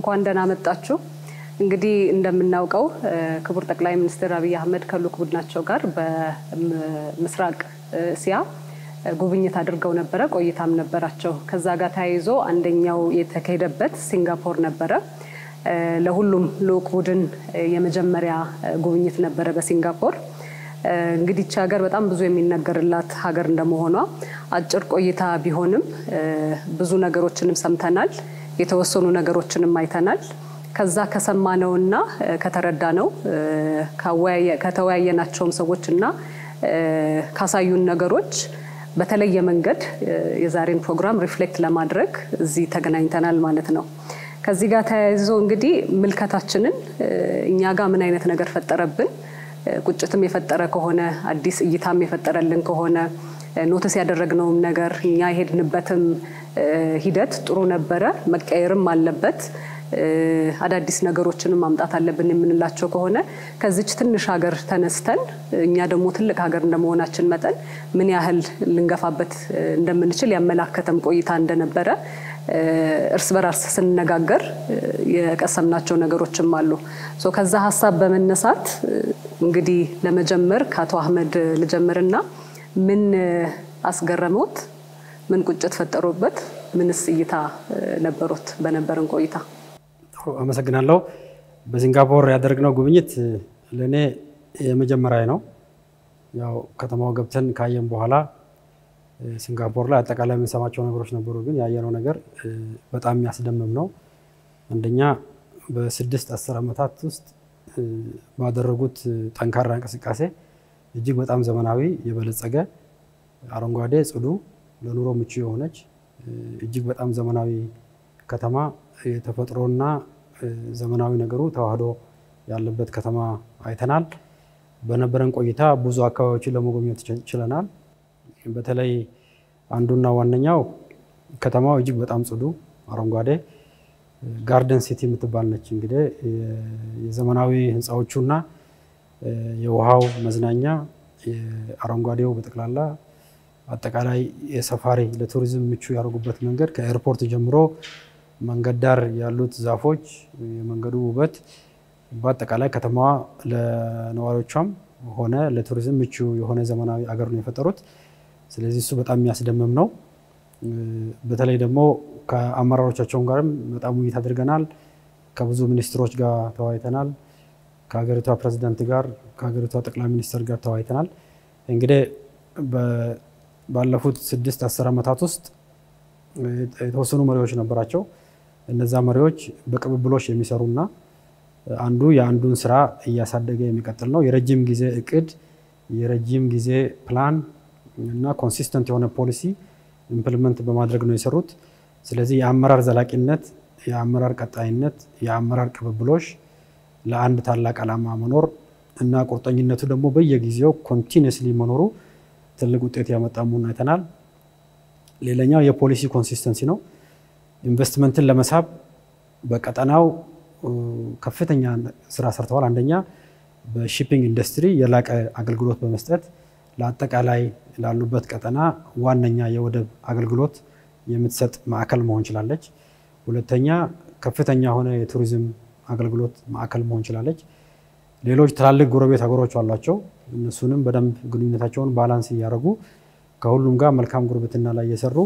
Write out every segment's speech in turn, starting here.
እንኳን ደህና መጣችሁ። እንግዲህ እንደምናውቀው ክቡር ጠቅላይ ሚኒስትር አብይ አህመድ ከልዑክ ቡድናቸው ጋር በምስራቅ እስያ ጉብኝት አድርገው ነበረ። ቆይታም ነበራቸው። ከዛ ጋር ተያይዞ አንደኛው የተካሄደበት ሲንጋፖር ነበረ። ለሁሉም ልዑክ ቡድን የመጀመሪያ ጉብኝት ነበረ በሲንጋፖር። እንግዲህ ይቺ ሀገር በጣም ብዙ የሚነገርላት ሀገር እንደመሆኗ አጭር ቆይታ ቢሆንም ብዙ ነገሮችንም ሰምተናል፣ የተወሰኑ ነገሮችንም አይተናል። ከዛ ከሰማነውና ከተረዳነው ከተወያየናቸውም ሰዎችና ካሳዩን ነገሮች በተለየ መንገድ የዛሬን ፕሮግራም ሪፍሌክት ለማድረግ እዚህ ተገናኝተናል ማለት ነው። ከዚህ ጋር ተያይዞ እንግዲህ ምልከታችንን እኛ ጋር ምን አይነት ነገር ፈጠረብን፣ ቁጭትም የፈጠረ ከሆነ አዲስ እይታም የፈጠረልን ከሆነ ኖትስ ያደረግነውም ነገር እኛ የሄድንበትም ሂደት ጥሩ ነበረ፣ መቀየርም አለበት አዳዲስ ነገሮችንም ማምጣት አለብን የምንላቸው ከሆነ ከዚች ትንሽ ሀገር ተነስተን እኛ ደግሞ ትልቅ ሀገር እንደመሆናችን መጠን ምን ያህል ልንገፋበት እንደምንችል ያመላከተም ቆይታ እንደነበረ እርስ በራስ ስንነጋገር የቀሰምናቸው ነገሮችም አሉ። ከዛ ሀሳብ በመነሳት እንግዲህ ለመጀመር ከአቶ አህመድ ልጀምርና ምን አስገረመዎት? ምን ቁጭት ፈጠሩበት? ምንስ እይታ ነበሩት በነበረን ቆይታ? አመሰግናለሁ። በሲንጋፖር ያደረግነው ጉብኝት ለእኔ የመጀመሪያ ነው። ያው ከተማው ገብተን ካየን በኋላ ሲንጋፖር ላይ አጠቃላይ የምንሰማቸው ነገሮች ነበሩ፣ ግን ያየነው ነገር በጣም የሚያስደምም ነው። አንደኛ በስድስት አስር ዓመታት ውስጥ ባደረጉት ጠንካራ እንቅስቃሴ እጅግ በጣም ዘመናዊ የበለጸገ አረንጓዴ፣ ጽዱ፣ ለኑሮ ምቹ የሆነች እጅግ በጣም ዘመናዊ ከተማ የተፈጥሮና ዘመናዊ ነገሩ ተዋህዶ ያለበት ከተማ አይተናል። በነበረን ቆይታ ብዙ አካባቢዎችን ለመጎብኘት ችለናል። በተለይ አንዱና ዋነኛው ከተማው እጅግ በጣም ጽዱ፣ አረንጓዴ ጋርደን ሲቲ የምትባል ነች። እንግዲህ የዘመናዊ ህንፃዎቹና የውሃው መዝናኛ የአረንጓዴው በጠቅላላ አጠቃላይ የሰፋሪ ለቱሪዝም ምቹ ያደርጉበት መንገድ ከኤርፖርት ጀምሮ መንገድ ዳር ያሉት ዛፎች፣ የመንገዱ ውበት በአጠቃላይ ከተማዋ ለነዋሪዎቿም ሆነ ለቱሪዝም ምቹ የሆነ ዘመናዊ አገር ነው የፈጠሩት። ስለዚህ እሱ በጣም የሚያስደምም ነው። በተለይ ደግሞ ከአመራሮቻቸውን ጋርም በጣም ውይይት አድርገናል። ከብዙ ሚኒስትሮች ጋር ተወያይተናል። ከሀገሪቷ ፕሬዚዳንት ጋር ከሀገሪቷ ጠቅላይ ሚኒስትር ጋር ተወያይተናል። እንግዲህ ባለፉት ስድስት አስር ዓመታት ውስጥ የተወሰኑ መሪዎች ነበራቸው። እነዛ መሪዎች በቅብብሎች የሚሰሩና አንዱ የአንዱን ስራ እያሳደገ የሚቀጥል ነው። የረጅም ጊዜ እቅድ፣ የረጅም ጊዜ ፕላን እና ኮንሲስተንት የሆነ ፖሊሲ ኢምፕሊመንት በማድረግ ነው የሰሩት። ስለዚህ የአመራር ዘላቂነት፣ የአመራር ቀጣይነት፣ የአመራር ቅብብሎች ለአንድ ታላቅ ዓላማ መኖር እና ቁርጠኝነቱ ደግሞ በየጊዜው ኮንቲኒስሊ መኖሩ ትልቅ ውጤት ያመጣ መሆኑን አይተናል። ሌላኛው የፖሊሲ ኮንሲስተንሲ ነው። ኢንቨስትመንትን ለመሳብ በቀጠናው ከፍተኛ ስራ ሰርተዋል። አንደኛ በሺፒንግ ኢንዱስትሪ የላቀ አገልግሎት በመስጠት ለአጠቃላይ ላሉበት ቀጠና ዋነኛ የወደብ አገልግሎት የምትሰጥ ማዕከል መሆን ችላለች። ሁለተኛ ከፍተኛ የሆነ የቱሪዝም አገልግሎት ማዕከል መሆን ችላለች። ሌሎች ትላልቅ ጎረቤት ሀገሮች አሏቸው። እነሱንም በደንብ ግንኙነታቸውን ባላንስ እያደረጉ ከሁሉም ጋር መልካም ጉርብትና ላይ እየሰሩ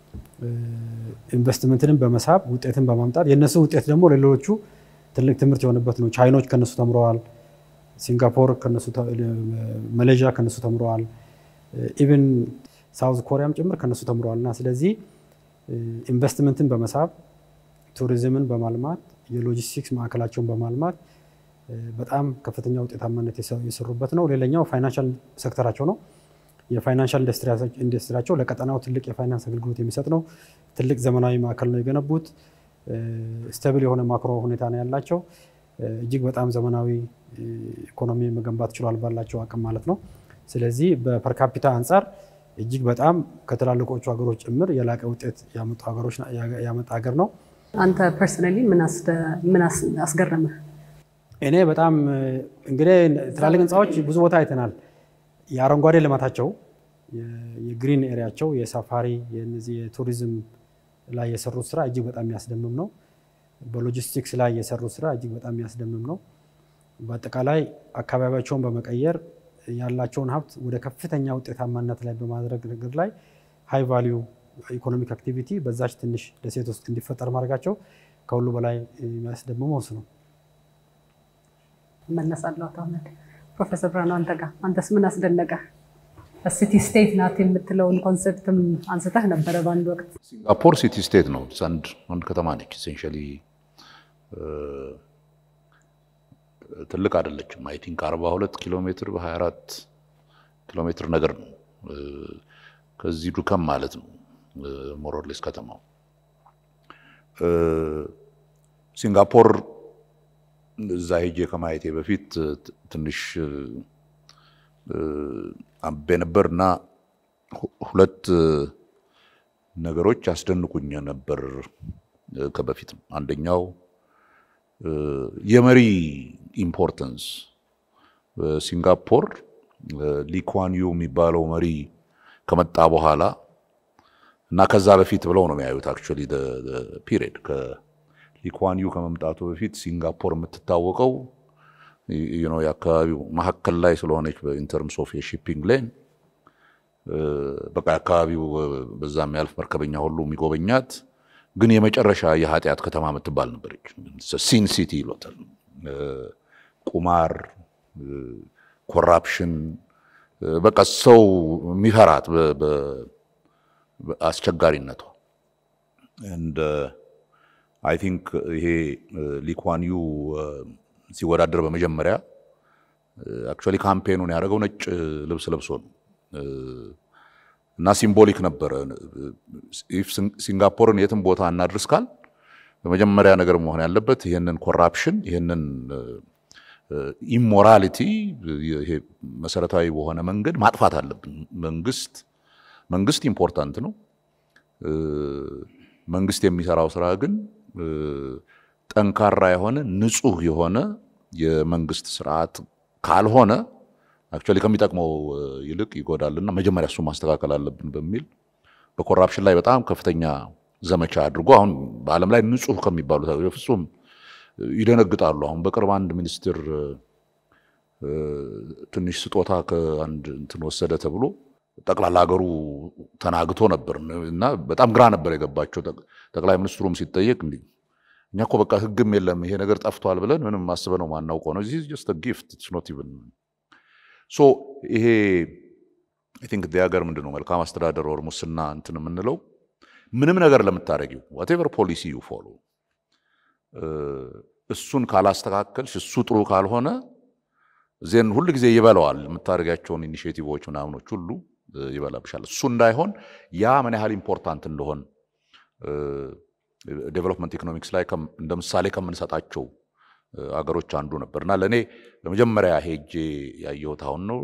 ኢንቨስትመንትንም በመሳብ ውጤትን በማምጣት የእነሱ ውጤት ደግሞ ለሌሎቹ ትልቅ ትምህርት የሆነበት ነው። ቻይኖች ከነሱ ተምረዋል። ሲንጋፖር ከነሱ፣ ማሌዥያ ከነሱ ተምረዋል። ኢቨን ሳውዝ ኮሪያም ጭምር ከነሱ ተምረዋል። እና ስለዚህ ኢንቨስትመንትን በመሳብ ቱሪዝምን በማልማት የሎጂስቲክስ ማዕከላቸውን በማልማት በጣም ከፍተኛ ውጤታማነት የሰሩበት ነው። ሌላኛው ፋይናንሻል ሴክተራቸው ነው። የፋይናንሻል ኢንዱስትሪያቸው ለቀጠናው ትልቅ የፋይናንስ አገልግሎት የሚሰጥ ነው። ትልቅ ዘመናዊ ማዕከል ነው የገነቡት። ስቴብል የሆነ ማክሮ ሁኔታ ነው ያላቸው። እጅግ በጣም ዘመናዊ ኢኮኖሚ መገንባት ችሏል ባላቸው አቅም ማለት ነው። ስለዚህ በፐርካፒታ አንጻር እጅግ በጣም ከትላልቆቹ ሀገሮች ጭምር የላቀ ውጤት ያመጡ ሀገሮች ያመጣ ሀገር ነው። አንተ ፐርሰናሊ ምን አስገረመህ? እኔ በጣም እንግዲህ ትላልቅ ህንፃዎች ብዙ ቦታ አይተናል። የአረንጓዴ ልማታቸው የግሪን ኤሪያቸው የሳፋሪ የነዚህ የቱሪዝም ላይ የሰሩት ስራ እጅግ በጣም የሚያስደምም ነው። በሎጂስቲክስ ላይ የሰሩት ስራ እጅግ በጣም የሚያስደምም ነው። በአጠቃላይ አካባቢያቸውን በመቀየር ያላቸውን ሀብት ወደ ከፍተኛ ውጤታማነት ላይ በማድረግ ነገር ላይ ሃይ ቫሊዩ ኢኮኖሚክ አክቲቪቲ በዛች ትንሽ ደሴት ውስጥ እንዲፈጠር ማድረጋቸው ከሁሉ በላይ የሚያስደምመው እሱ ነው። እመለሳለሁ። አቶ አህመድ፣ ፕሮፌሰር ብርሃኑ አንተ ጋር አንተስ ምን አስደነቀ? ሲቲ ስቴት ናት የምትለውን ኮንሴፕትም አንስተህ ነበረ በአንድ ወቅት። ሲንጋፖር ሲቲ ስቴት ነው። አንድ አንድ ከተማ ነች። ኢሴንሻሊ ትልቅ አይደለችም። አይ ቲንክ 42 ኪሎ ሜትር በ24 ኪሎ ሜትር ነገር ነው። ከዚህ ዱከም ማለት ነው ሞሮሌስ ከተማው። ሲንጋፖር እዛ ሄጄ ከማየቴ በፊት ትንሽ አንብቤ ነበር እና ሁለት ነገሮች ያስደንቁኝ ነበር ከበፊትም። አንደኛው የመሪ ኢምፖርተንስ ሲንጋፖር ሊኳንዩ የሚባለው መሪ ከመጣ በኋላ እና ከዛ በፊት ብለው ነው የሚያዩት። አክቹዋሊ ፒሪየድ ከሊኳንዩ ከመምጣቱ በፊት ሲንጋፖር የምትታወቀው የአካባቢው መሀከል ላይ ስለሆነች በኢንተርምስ ኦፍ የሺፒንግ ሌን በቃ የአካባቢው በዛ የሚያልፍ መርከበኛ ሁሉ የሚጎበኛት ግን የመጨረሻ የኃጢአት ከተማ የምትባል ነበረች። ሲን ሲቲ ይሎታል። ቁማር፣ ኮራፕሽን በቃ ሰው የሚፈራት አስቸጋሪነቷ እንደ አይ ቲንክ ይሄ ሊኳንዩ ሲወዳደር በመጀመሪያ አክቹዋሊ ካምፔኑን ያደረገው ነጭ ልብስ ለብሶ ነው እና ሲምቦሊክ ነበረ። ሲንጋፖርን የትም ቦታ እናድርስ ካል በመጀመሪያ ነገር መሆን ያለበት ይህንን ኮራፕሽን ይህንን ኢሞራሊቲ ይሄ መሰረታዊ በሆነ መንገድ ማጥፋት አለብን። መንግስት መንግስት ኢምፖርታንት ነው። መንግስት የሚሰራው ስራ ግን ጠንካራ የሆነ ንጹህ የሆነ የመንግስት ስርዓት ካልሆነ አክቹዋሊ ከሚጠቅመው ይልቅ ይጎዳልና መጀመሪያ እሱ ማስተካከል አለብን በሚል በኮራፕሽን ላይ በጣም ከፍተኛ ዘመቻ አድርጎ አሁን በዓለም ላይ ንጹህ ከሚባሉት ፍጹም ይደነግጣሉ። አሁን በቅርብ አንድ ሚኒስትር ትንሽ ስጦታ ከአንድ እንትን ወሰደ ተብሎ ጠቅላላ ሀገሩ ተናግቶ ነበር እና በጣም ግራ ነበር የገባቸው። ጠቅላይ ሚኒስትሩም ሲጠየቅ እንዲህ እኛ እኮ በቃ ህግም የለም ይሄ ነገር ጠፍቷል ብለን ምንም አስበ ነው ማናውቀው ነው ጀስት ጊፍት ኖት ኢቭን ሶ ይሄ አይ ቲንክ ሀገር ምንድን ነው መልካም አስተዳደር ወር ሙስና እንትን የምንለው ምንም ነገር ለምታደረጊው ዋቴቨር ፖሊሲ ዩ ፎሎ እሱን ካላስተካከልሽ እሱ ጥሩ ካልሆነ ዜን ሁል ጊዜ ይበላዋል። የምታደርጋቸውን ኢኒሽቲቮች ምናምኖች ሁሉ ይበላብሻል። እሱ እንዳይሆን ያ ምን ያህል ኢምፖርታንት እንደሆን ዴቨሎፕመንት ኢኮኖሚክስ ላይ እንደ ምሳሌ ከምንሰጣቸው አገሮች አንዱ ነበር እና ለእኔ ለመጀመሪያ ሄጄ ያየሁት አሁን ነው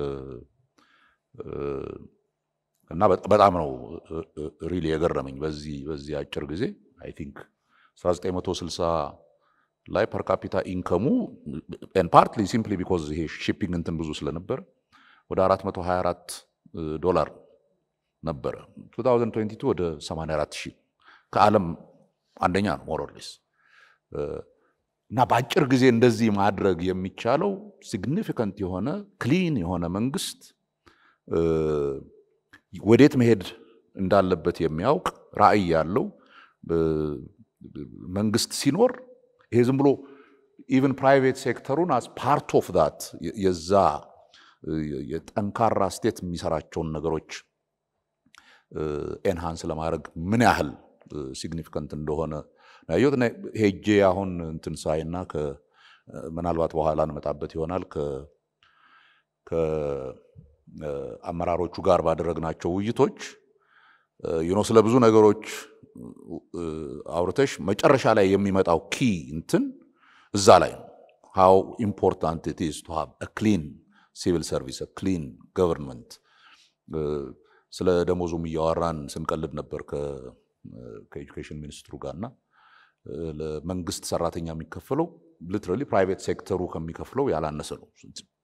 እና በጣም ነው ሪሊ የገረመኝ በዚህ በዚህ አጭር ጊዜ አይ ቲንክ 1960 ላይ ፐር ካፒታ ኢንከሙ ኤን ፓርትሊ ሲምፕሊ ቢኮዝ ይሄ ሺፒንግ እንትን ብዙ ስለነበር ወደ 424 ዶላር ነበረ። 2022 ወደ 84 ሺህ ከዓለም አንደኛ ነው ሞሮሌስ እና በአጭር ጊዜ እንደዚህ ማድረግ የሚቻለው ሲግኒፊካንት የሆነ ክሊን የሆነ መንግስት ወዴት መሄድ እንዳለበት የሚያውቅ ራዕይ ያለው መንግስት ሲኖር ይሄ ዝም ብሎ ኢቨን ፕራይቬት ሴክተሩን አስ ፓርት ኦፍ ዳት የዛ የጠንካራ ስቴት የሚሰራቸውን ነገሮች ኤንሃንስ ለማድረግ ምን ያህል ሲግኒፊካንት እንደሆነ ያየሁት ሄጄ አሁን እንትን ሳይና ምናልባት በኋላ እንመጣበት ይሆናል ከአመራሮቹ ጋር ባደረግናቸው ውይይቶች ዩኖ ስለ ብዙ ነገሮች አውርተሽ መጨረሻ ላይ የሚመጣው ኪ እንትን እዛ ላይ ነው። ሃው ኢምፖርታንት ኢት ኢዝ ቱ ሃቭ አ ክሊን ሲቪል ሰርቪስ አ ክሊን ገቨርንመንት። ስለ ደሞዙም እያወራን ስንቀልድ ነበር ከኤጁኬሽን ሚኒስትሩ ጋርና ለመንግስት ሰራተኛ የሚከፈለው ሊትራሊ ፕራይቬት ሴክተሩ ከሚከፍለው ያላነሰ ነው።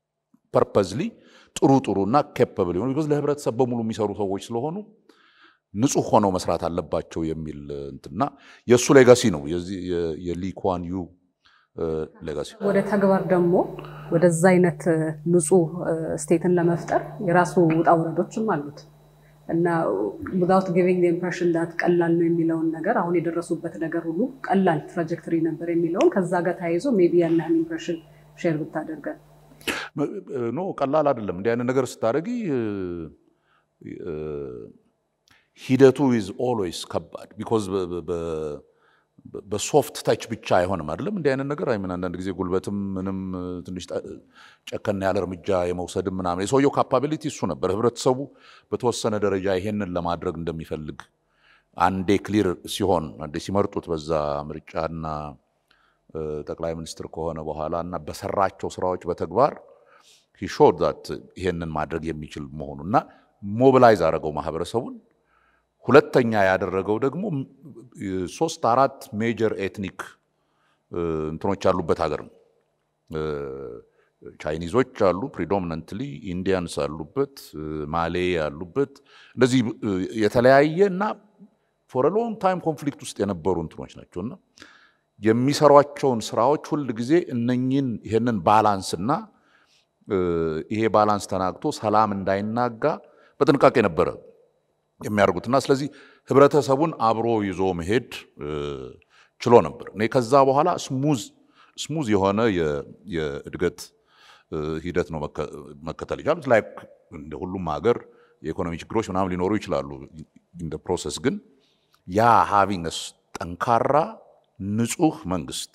ፐርፐዝሊ ጥሩ ጥሩ እና ኬፐብል የሆኑ ቢኮዝ ለህብረተሰብ በሙሉ የሚሰሩ ሰዎች ስለሆኑ ንጹህ ሆነው መስራት አለባቸው የሚል እንትና የእሱ ሌጋሲ ነው የሊኳን ዩ ሌጋሲ። ወደ ተግባር ደግሞ ወደዛ አይነት ንጹህ ስቴትን ለመፍጠር የራሱ ውጣ ውረዶችም አሉት እና ዊዛውት ጊቪንግ ኢምፕሬሽን ዳት ቀላል ነው የሚለውን ነገር አሁን የደረሱበት ነገር ሁሉ ቀላል ትራጀክተሪ ነበር የሚለውን ከዛ ጋር ተያይዞ ሜቢ ያለህን ኢምፕሬሽን ሼር ብታደርገን። ኖ ቀላል አይደለም። እንዲህ አይነት ነገር ስታደርጊ ሂደቱ ኢዝ ኦልዌይስ ከባድ ቢኮዝ በሶፍት ታች ብቻ አይሆንም አይደለም። እንዲህ አይነት ነገር አይምን አንዳንድ ጊዜ ጉልበትም ምንም ትንሽ ጨከና ያለ እርምጃ የመውሰድም ምናምን የሰውየው ካፓቢሊቲ እሱ ነበር። ህብረተሰቡ በተወሰነ ደረጃ ይሄንን ለማድረግ እንደሚፈልግ አንዴ ክሊር ሲሆን አንዴ ሲመርጡት በዛ ምርጫና ጠቅላይ ሚኒስትር ከሆነ በኋላ እና በሰራቸው ስራዎች በተግባር ሾድ ዛት ይሄንን ማድረግ የሚችል መሆኑ እና ሞቢላይዝ አደረገው ማህበረሰቡን። ሁለተኛ ያደረገው ደግሞ ሶስት አራት ሜጀር ኤትኒክ እንትኖች ያሉበት ሀገር ነው። ቻይኒዞች አሉ፣ ፕሪዶሚናንትሊ ኢንዲያንስ አሉበት፣ ማሌ ያሉበት እንደዚህ የተለያየ እና ፎር ሎንግ ታይም ኮንፍሊክት ውስጥ የነበሩ እንትኖች ናቸው እና የሚሰሯቸውን ስራዎች ሁል ጊዜ እነኝን ይሄንን ባላንስና ይሄ ባላንስ ተናግቶ ሰላም እንዳይናጋ በጥንቃቄ ነበረ የሚያደርጉትና ስለዚህ ህብረተሰቡን አብሮ ይዞ መሄድ ችሎ ነበር። እኔ ከዛ በኋላ ስሙዝ ስሙዝ የሆነ የእድገት ሂደት ነው መከተል ይቻሉት። ላይክ እንደ ሁሉም ሀገር የኢኮኖሚ ችግሮች ምናምን ሊኖሩ ይችላሉ። ኢን ፕሮሰስ ግን ያ ሃቪንግ ጠንካራ ንጹህ መንግስት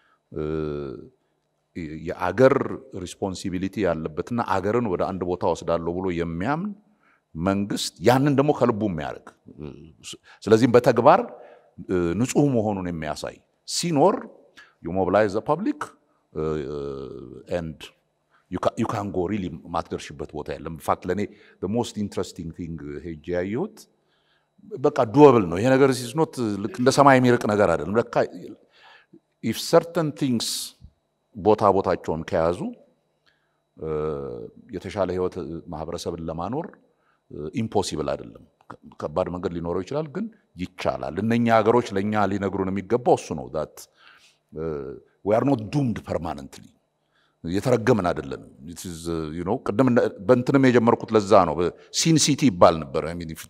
የአገር ሪስፖንሲቢሊቲ ያለበትና አገርን ወደ አንድ ቦታ ወስዳለሁ ብሎ የሚያምን መንግስት ያንን ደግሞ ከልቡ የሚያደርግ ስለዚህም በተግባር ንጹህ መሆኑን የሚያሳይ ሲኖር ዩ ሞቢላይዝ ዘ ፐብሊክ ኤንድ ዩ ካን ጎ ሪሊ ማትደርሽበት ቦታ የለም። ኢንፋክት ለእኔ ሞስት ኢንትረስቲንግ ቲንግ ሄጄ ያየሁት በቃ ዱወብል ነው ይሄ ነገር ሲስኖት ልክ እንደ ሰማይ የሚርቅ ነገር አይደለም። ለካ ኢፍ ሰርተን ቲንግስ ቦታ ቦታቸውን ከያዙ የተሻለ ህይወት ማህበረሰብን ለማኖር ኢምፖሲብል አይደለም። ከባድ መንገድ ሊኖረው ይችላል፣ ግን ይቻላል። እነኛ ሀገሮች ለእኛ ሊነግሩን የሚገባው እሱ ነው። ዛት ዊ አር ኖት ዱምድ ፐርማነንትሊ የተረገምን አይደለንም። ቅድም በእንትንም የጀመርኩት ለዛ ነው። ሲን ሲቲ ይባል ነበር።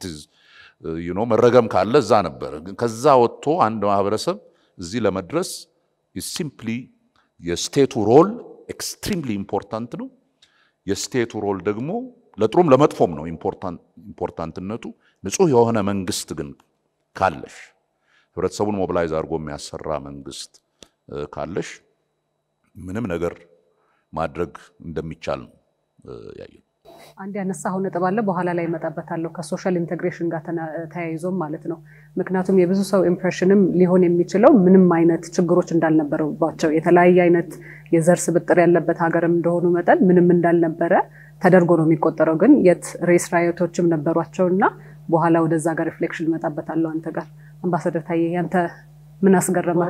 መረገም ካለ እዛ ነበር። ከዛ ወጥቶ አንድ ማህበረሰብ እዚህ ለመድረስ ሲምፕሊ የስቴቱ ሮል ኤክስትሪምሊ ኢምፖርታንት ነው። የስቴቱ ሮል ደግሞ ለጥሩም ለመጥፎም ነው ኢምፖርታንትነቱ። ንጹህ የሆነ መንግስት ግን ካለሽ፣ ህብረተሰቡን ሞቢላይዝ አድርጎ የሚያሰራ መንግስት ካለሽ ምንም ነገር ማድረግ እንደሚቻል ነው ያየው። አንድ ያነሳኸው ነጥብ አለ፣ በኋላ ላይ እመጣበታለሁ። ከሶሻል ኢንቴግሬሽን ጋር ተያይዞም ማለት ነው። ምክንያቱም የብዙ ሰው ኢምፕሬሽንም ሊሆን የሚችለው ምንም አይነት ችግሮች እንዳልነበረባቸው የተለያየ አይነት የዘር ስብጥር ያለበት ሀገርም እንደሆኑ መጠን ምንም እንዳልነበረ ተደርጎ ነው የሚቆጠረው። ግን የት ሬስ ራዮቶችም ነበሯቸው እና በኋላ ወደዛ ጋር ሪፍሌክሽን እመጣበታለሁ አንተ ጋር። አምባሳደር ታዬ ያንተ ምን አስገረመህ?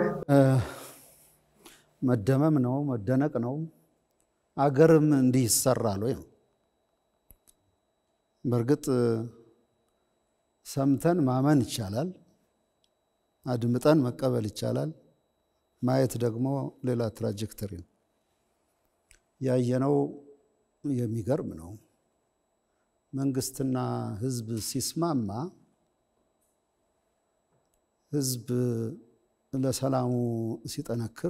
መደመም ነው መደነቅ ነው። አገርም እንዲህ ይሰራል ወይ ነው። በእርግጥ ሰምተን ማመን ይቻላል፣ አድምጠን መቀበል ይቻላል። ማየት ደግሞ ሌላ ትራጀክተሪ ነው። ያየነው የሚገርም ነው። መንግስትና ህዝብ ሲስማማ ህዝብ ለሰላሙ ሲጠነክር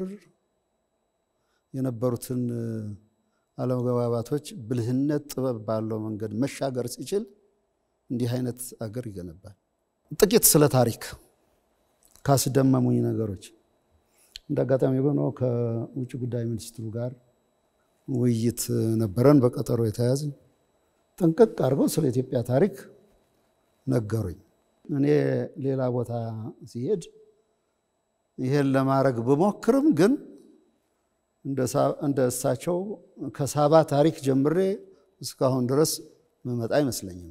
የነበሩትን አለመግባባቶች ብልህነት፣ ጥበብ ባለው መንገድ መሻገር ሲችል እንዲህ አይነት አገር ይገነባል። ጥቂት ስለ ታሪክ ካስደመሙኝ ነገሮች እንደ አጋጣሚ ሆኖ ከውጭ ጉዳይ ሚኒስትሩ ጋር ውይይት ነበረን፣ በቀጠሮ የተያዝን። ጥንቅቅ አድርገው ስለ ኢትዮጵያ ታሪክ ነገሩኝ። እኔ ሌላ ቦታ ሲሄድ ይሄን ለማድረግ ብሞክርም ግን እንደ እሳቸው ከሳባ ታሪክ ጀምሬ እስካሁን ድረስ መመጣ አይመስለኝም።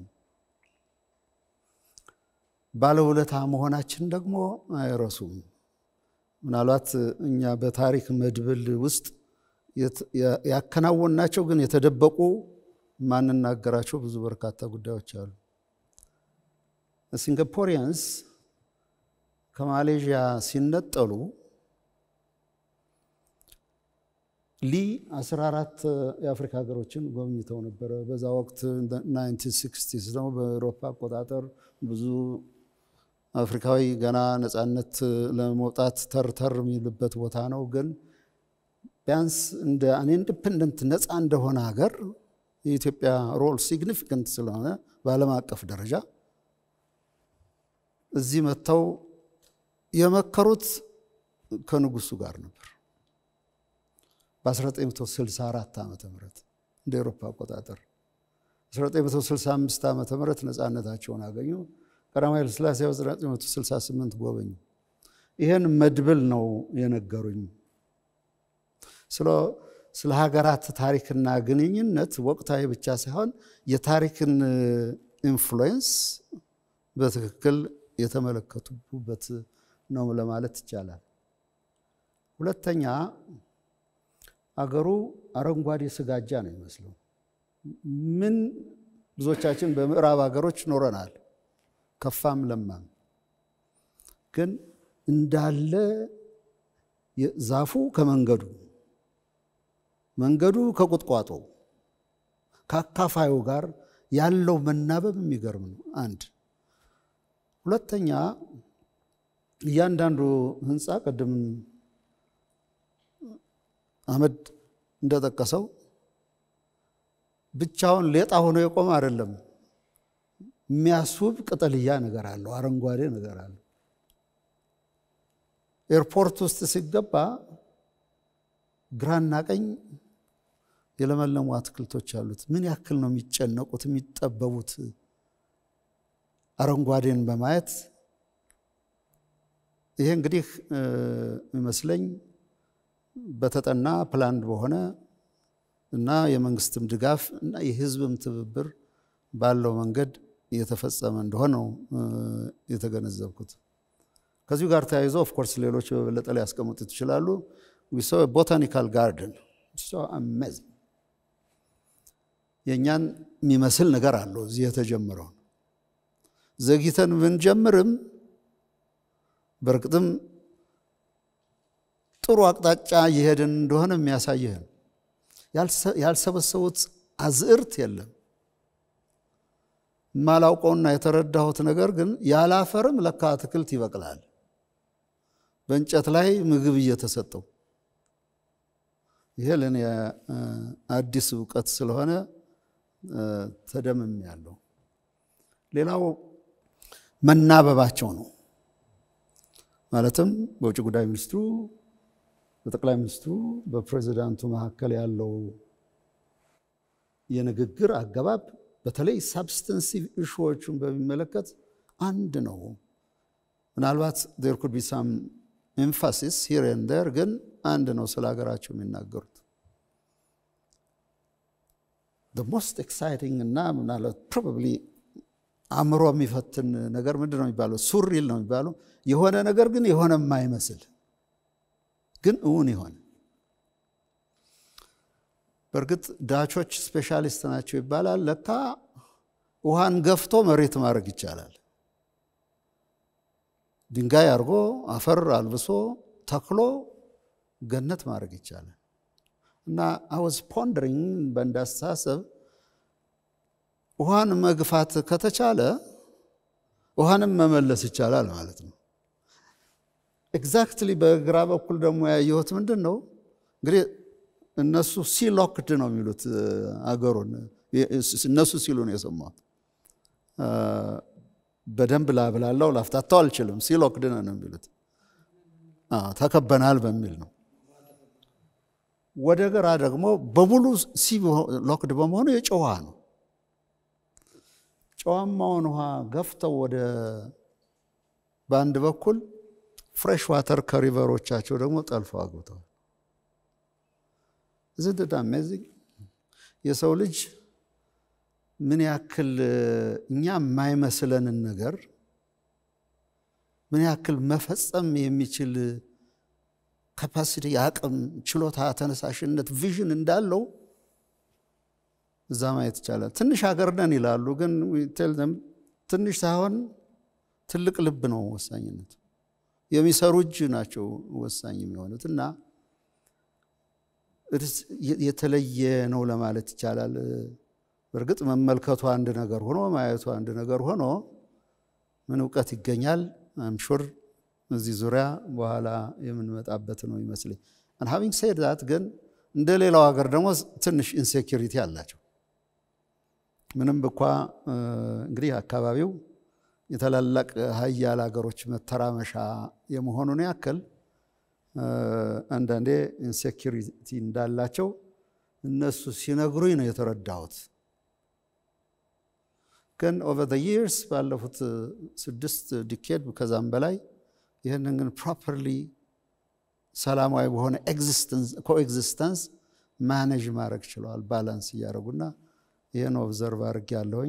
ባለውለታ መሆናችን ደግሞ አይረሱም። ምናልባት እኛ በታሪክ መድብል ውስጥ ያከናወናቸው ግን የተደበቁ ማንናገራቸው ብዙ በርካታ ጉዳዮች አሉ። ሲንጋፖሪያንስ ከማሌዥያ ሲነጠሉ ሊ 14 የአፍሪካ ሀገሮችን ጎብኝተው ነበረ። በዛ ወቅት 1960 ደግሞ በአውሮፓ አቆጣጠር ብዙ አፍሪካዊ ገና ነፃነት ለመውጣት ተርተር የሚልበት ቦታ ነው። ግን ቢያንስ እንደ አን ኢንዲፐንደንት ነፃ እንደሆነ ሀገር የኢትዮጵያ ሮል ሲግኒፊካንት ስለሆነ በዓለም አቀፍ ደረጃ እዚህ መጥተው የመከሩት ከንጉሱ ጋር ነበር። በ1964 ዓ ም እንደ ኤሮፓ አቆጣጠር 1965 ዓ ም ነፃነታቸውን አገኙ። ቀዳማዊ ኃይለ ሥላሴ 1968 ጎበኙ። ይህን መድብል ነው የነገሩኝ። ስለ ሀገራት ታሪክና ግንኙነት ወቅታዊ ብቻ ሳይሆን የታሪክን ኢንፍሉዌንስ በትክክል የተመለከቱበት ነው ለማለት ይቻላል። ሁለተኛ አገሩ አረንጓዴ ስጋጃ ነው ይመስለው። ምን ብዙዎቻችን በምዕራብ ሀገሮች ኖረናል፣ ከፋም ለማም፣ ግን እንዳለ ዛፉ ከመንገዱ መንገዱ ከቁጥቋጦ ከአካፋዩ ጋር ያለው መናበብ የሚገርም ነው። አንድ ሁለተኛ እያንዳንዱ ህንፃ ቅድም አህመድ እንደጠቀሰው ብቻውን ሌጣ ሆኖ የቆመ አይደለም። የሚያስውብ ቅጠልያ ነገር አለው፣ አረንጓዴ ነገር አለው። ኤርፖርት ውስጥ ሲገባ ግራና ቀኝ የለመለሙ አትክልቶች አሉት። ምን ያክል ነው የሚጨነቁት የሚጠበቡት አረንጓዴን በማየት ይሄ እንግዲህ ይመስለኝ በተጠና ፕላንድ በሆነ እና የመንግስትም ድጋፍ እና የህዝብም ትብብር ባለው መንገድ እየተፈጸመ እንደሆነ ነው የተገነዘብኩት። ከዚሁ ጋር ተያይዞ ኦፍኮርስ ሌሎች በበለጠ ሊያስቀምጡት ይችላሉ። ቦታኒካል ጋርደን አሜዚንግ የእኛን የሚመስል ነገር አለው እዚህ የተጀመረውን ዘግይተን ብንጀምርም በእርግጥም ጥሩ አቅጣጫ እየሄድን እንደሆነ የሚያሳይህን ያልሰበሰቡት አዝዕርት የለም። የማላውቀውና የተረዳሁት ነገር ግን ያላፈርም ለካ አትክልት ይበቅላል በእንጨት ላይ ምግብ እየተሰጠው። ይሄ ለእኔ አዲስ እውቀት ስለሆነ ተደምም ያለው። ሌላው መናበባቸው ነው። ማለትም በውጭ ጉዳይ ሚኒስትሩ በጠቅላይ ሚኒስትሩ በፕሬዚዳንቱ መካከል ያለው የንግግር አገባብ በተለይ ሳብስተንሲቭ ኢሹዎቹን በሚመለከት አንድ ነው። ምናልባት ዴር ኩድ ቢ ሳም ኤምፋሲስ ሂር ኤንድ ዴር፣ ግን አንድ ነው ስለ ሀገራቸው የሚናገሩት። ሞስት ኤክሳይቲንግ እና ምናልባት ፕሮባብሊ አእምሮ የሚፈትን ነገር ምንድን ነው የሚባለው? ሱሪል ነው የሚባለው። የሆነ ነገር ግን የሆነ የማይመስል ግን እውን የሆነ በእርግጥ ዳቾች ስፔሻሊስት ናቸው ይባላል። ለካ ውሃን ገፍቶ መሬት ማድረግ ይቻላል። ድንጋይ አድርጎ አፈር አልብሶ ተክሎ ገነት ማድረግ ይቻላል። እና አወዝ ፖንደሪንግ በእንዳስተሳሰብ ውሃን መግፋት ከተቻለ ውሃንም መመለስ ይቻላል ማለት ነው። ኤግዛክትሊ በግራ በኩል ደግሞ ያየሁት ምንድን ነው እንግዲህ እነሱ ሲሎክድ ነው የሚሉት አገሩን እነሱ ሲሉ ነው የሰማሁት። በደንብ ላብላላው ላፍታታው አልችልም። ሲሎክድ ነው የሚሉት ተከበናል በሚል ነው። ወደ ግራ ደግሞ በሙሉ ሲ ሎክድ በመሆኑ የጨው ውሃ ነው። ጨዋማውን ውሃ ገፍተው ወደ በአንድ በኩል ፍሬሽ ዋተር ከሪቨሮቻቸው ደግሞ ጠልፈው አግብተዋል። ዝንድዳ አሜዚንግ የሰው ልጅ ምን ያክል እኛ የማይመስለንን ነገር ምን ያክል መፈጸም የሚችል ካፓሲቲ፣ አቅም፣ ችሎታ፣ ተነሳሽነት፣ ቪዥን እንዳለው እዛ ማየት ይቻላል። ትንሽ ሀገር ነን ይላሉ፣ ግን ትንሽ ሳይሆን ትልቅ ልብ ነው ወሳኝነቱ። የሚሰሩ እጅ ናቸው ወሳኝ የሚሆኑት እና የተለየ ነው ለማለት ይቻላል። በእርግጥ መመልከቱ አንድ ነገር ሆኖ ማየቱ አንድ ነገር ሆኖ ምን እውቀት ይገኛል? አምሹር እዚህ ዙሪያ በኋላ የምንመጣበት ነው ይመስለኝ። ሀቪንግ ሴድ ዛት ግን እንደ ሌላው ሀገር ደግሞ ትንሽ ኢንሴኪሪቲ አላቸው። ምንም እንኳ እንግዲህ አካባቢው የታላላቅ ሀያል ሀገሮች መተራመሻ የመሆኑን ያክል አንዳንዴ ኢንሴኪሪቲ እንዳላቸው እነሱ ሲነግሩኝ ነው የተረዳሁት። ግን ኦቨር ይርስ ባለፉት ስድስት ዲኬድ ከዛም በላይ ይህንን ግን ፕሮፐርሊ ሰላማዊ በሆነ ኮኤግዚስተንስ ማኔጅ ማድረግ ችለዋል። ባላንስ እያደረጉና ይህን ኦብዘርቭ አድርግ ያለሁኝ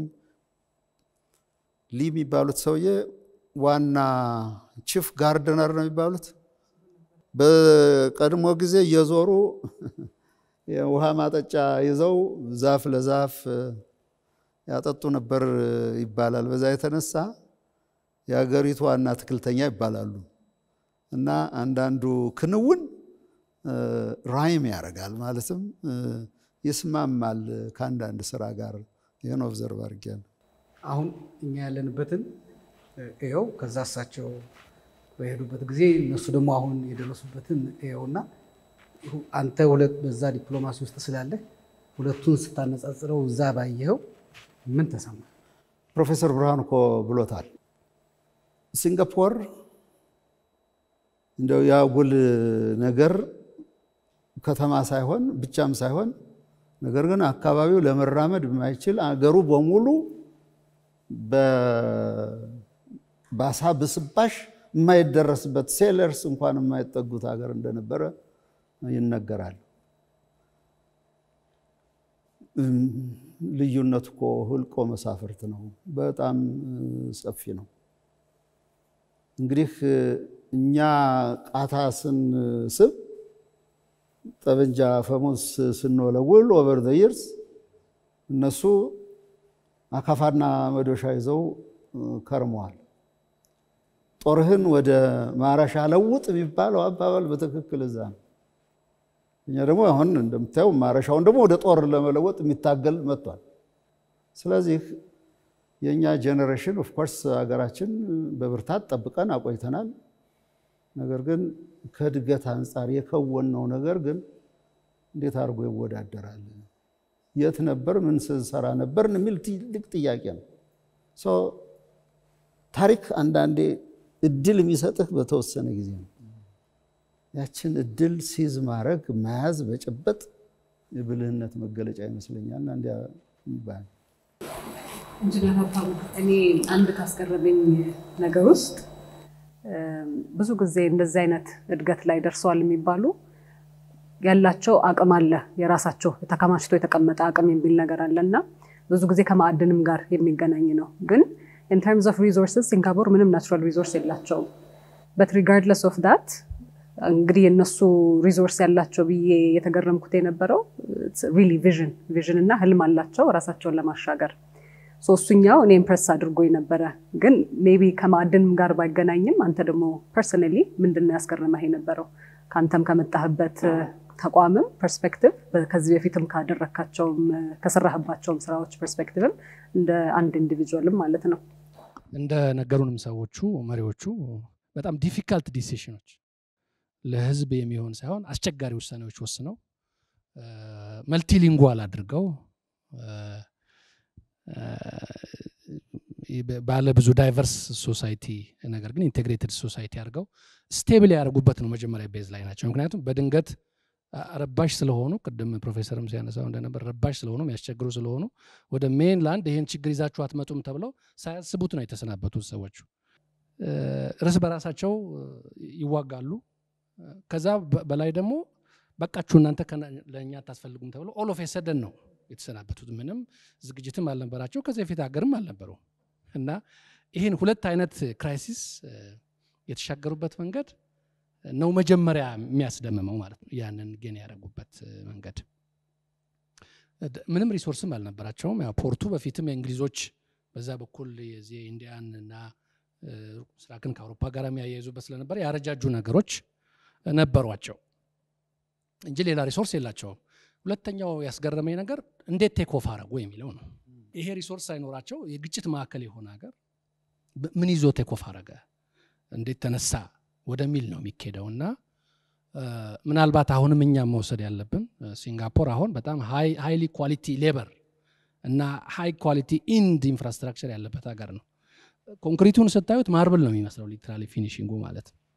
ሊ የሚባሉት ሰውዬ ዋና ቺፍ ጋርደነር ነው የሚባሉት። በቀድሞ ጊዜ እየዞሩ የውሃ ማጠጫ ይዘው ዛፍ ለዛፍ ያጠጡ ነበር ይባላል። በዛ የተነሳ የሀገሪቱ ዋና አትክልተኛ ይባላሉ። እና አንዳንዱ ክንውን ራይም ያደርጋል ማለትም ይስማማል ከአንዳንድ ስራ ጋር። ይህን ኦብዘርቭ አድርጌያለሁ። አሁን እኛ ያለንበትን ይኸው ከዛ እሳቸው በሄዱበት ጊዜ እነሱ ደግሞ አሁን የደረሱበትን ይኸውና አንተ ሁለት በዛ ዲፕሎማሲ ውስጥ ስላለ ሁለቱን ስታነጻጽረው እዛ ባየኸው ምን ተሰማ? ፕሮፌሰር ብርሃኑ እኮ ብሎታል። ሲንጋፖር እንደው የአጉል ነገር ከተማ ሳይሆን ብቻም ሳይሆን ነገር ግን አካባቢው ለመራመድ የማይችል አገሩ በሙሉ በአሳ ብስባሽ የማይደረስበት ሴለርስ እንኳን የማይጠጉት ሀገር እንደነበረ ይነገራል። ልዩነት እኮ ህልቆ መሳፍርት ነው። በጣም ሰፊ ነው። እንግዲህ እኛ ቃታ ስንስብ ጠበንጃ ፈሙስ ስንወለውል ኦቨር ዘ ይርስ እነሱ አካፋና መዶሻ ይዘው ከርመዋል። ጦርህን ወደ ማረሻ ለውጥ የሚባለው አባባል በትክክል እዛ ነው። እኛ ደግሞ አሁን እንደምታየው ማረሻውን ደግሞ ወደ ጦር ለመለወጥ የሚታገል መጥቷል። ስለዚህ የእኛ ጄኔሬሽን ኦፍኮርስ ሀገራችን በብርታት ጠብቀን አቆይተናል። ነገር ግን ከእድገት አንጻር የከወነው ነገር ግን እንዴት አድርጎ ይወዳደራል? የት ነበር? ምን ስንሰራ ነበርን? የሚል ትልቅ ጥያቄ ነው። ታሪክ አንዳንዴ እድል የሚሰጥህ በተወሰነ ጊዜ ነው። ያችን እድል ሲዝ ማድረግ መያዝ፣ በጭበጥ የብልህነት መገለጫ ይመስለኛል። እና እንዲያ ይባል ኢንጂነር ሀብታሙ እኔ አንድ ካስገረመኝ ነገር ውስጥ ብዙ ጊዜ እንደዚህ አይነት እድገት ላይ ደርሰዋል የሚባሉ ያላቸው አቅም አለ፣ የራሳቸው ተከማችቶ የተቀመጠ አቅም የሚል ነገር አለ እና ብዙ ጊዜ ከማዕድንም ጋር የሚገናኝ ነው። ግን ኢን ተርምስ ኦፍ ሪሶርስስ ሲንጋፖር ምንም ናቹራል ሪሶርስ የላቸውም። በት ሪጋርድለስ ኦፍ ዳት እንግዲህ የእነሱ ሪሶርስ ያላቸው ብዬ የተገረምኩት የነበረው ሪሊ ቪዥን ቪዥን እና ህልም አላቸው ራሳቸውን ለማሻገር ሶስቱኛው እኔ ኢምፕረስ አድርጎ ነበረ። ግን ሜቢ ከማዕድንም ጋር ባይገናኝም አንተ ደግሞ ፐርሰናሊ ምንድን ነው ያስገረመህ የነበረው ከአንተም ከመጣህበት ተቋምም ፐርስፔክቲቭ ከዚህ በፊትም ካደረግካቸውም ከሰራህባቸውም ስራዎች ፐርስፔክቲቭም እንደ አንድ ኢንዲቪጁዋልም ማለት ነው። እንደ ነገሩንም ሰዎቹ መሪዎቹ በጣም ዲፊካልት ዲሲሽኖች ለህዝብ የሚሆን ሳይሆን አስቸጋሪ ውሳኔዎች ወስነው መልቲሊንጓል አድርገው ባለ ብዙ ዳይቨርስ ሶሳይቲ ነገር ግን ኢንቴግሬትድ ሶሳይቲ አድርገው ስቴብል ያደርጉበት ነው መጀመሪያ ቤዝ ላይ ናቸው። ምክንያቱም በድንገት ረባሽ ስለሆኑ ቅድም ፕሮፌሰርም ሲያነሳው እንደነበር ረባሽ ስለሆኑ የሚያስቸግሩ ስለሆኑ ወደ ሜንላንድ ይህን ችግር ይዛችሁ አትመጡም ተብለው ሳያስቡት ነው የተሰናበቱት ሰዎቹ። እርስ በራሳቸው ይዋጋሉ። ከዛ በላይ ደግሞ በቃችሁ እናንተ ለእኛ አታስፈልጉም ተብለው ኦል ኦፍ ሰደን ነው የተሰናበቱት። ምንም ዝግጅትም አልነበራቸው፣ ከዚህ በፊት ሀገርም አልነበረው እና ይህን ሁለት አይነት ክራይሲስ የተሻገሩበት መንገድ ነው መጀመሪያ የሚያስደምመው ማለት ነው። ያንን ግን ያደረጉበት መንገድ ምንም ሪሶርስም አልነበራቸውም። ያው ፖርቱ በፊትም የእንግሊዞች በዛ በኩል የዚህ ኢንዲያን እና ምስራቅን ከአውሮፓ ጋር የሚያያይዙበት ስለነበር ያረጃጁ ነገሮች ነበሯቸው እንጂ ሌላ ሪሶርስ የላቸውም። ሁለተኛው ያስገረመኝ ነገር እንዴት ቴክ ኦፍ አረጉ የሚለው ነው። ይሄ ሪሶርስ ሳይኖራቸው የግጭት ማዕከል የሆነ ሀገር ምን ይዞ ቴክ ኦፍ አረገ፣ እንዴት ተነሳ ወደሚል ነው የሚኬደው እና ምናልባት አሁንም እኛም መውሰድ ያለብን ሲንጋፖር አሁን በጣም ሃይሊ ኳሊቲ ሌበር እና ሃይ ኳሊቲ ኢንድ ኢንፍራስትራክቸር ያለበት ሀገር ነው። ኮንክሪቱን ስታዩት ማርብል ነው የሚመስለው ሊትራሊ ፊኒሽንጉ ማለት ነው።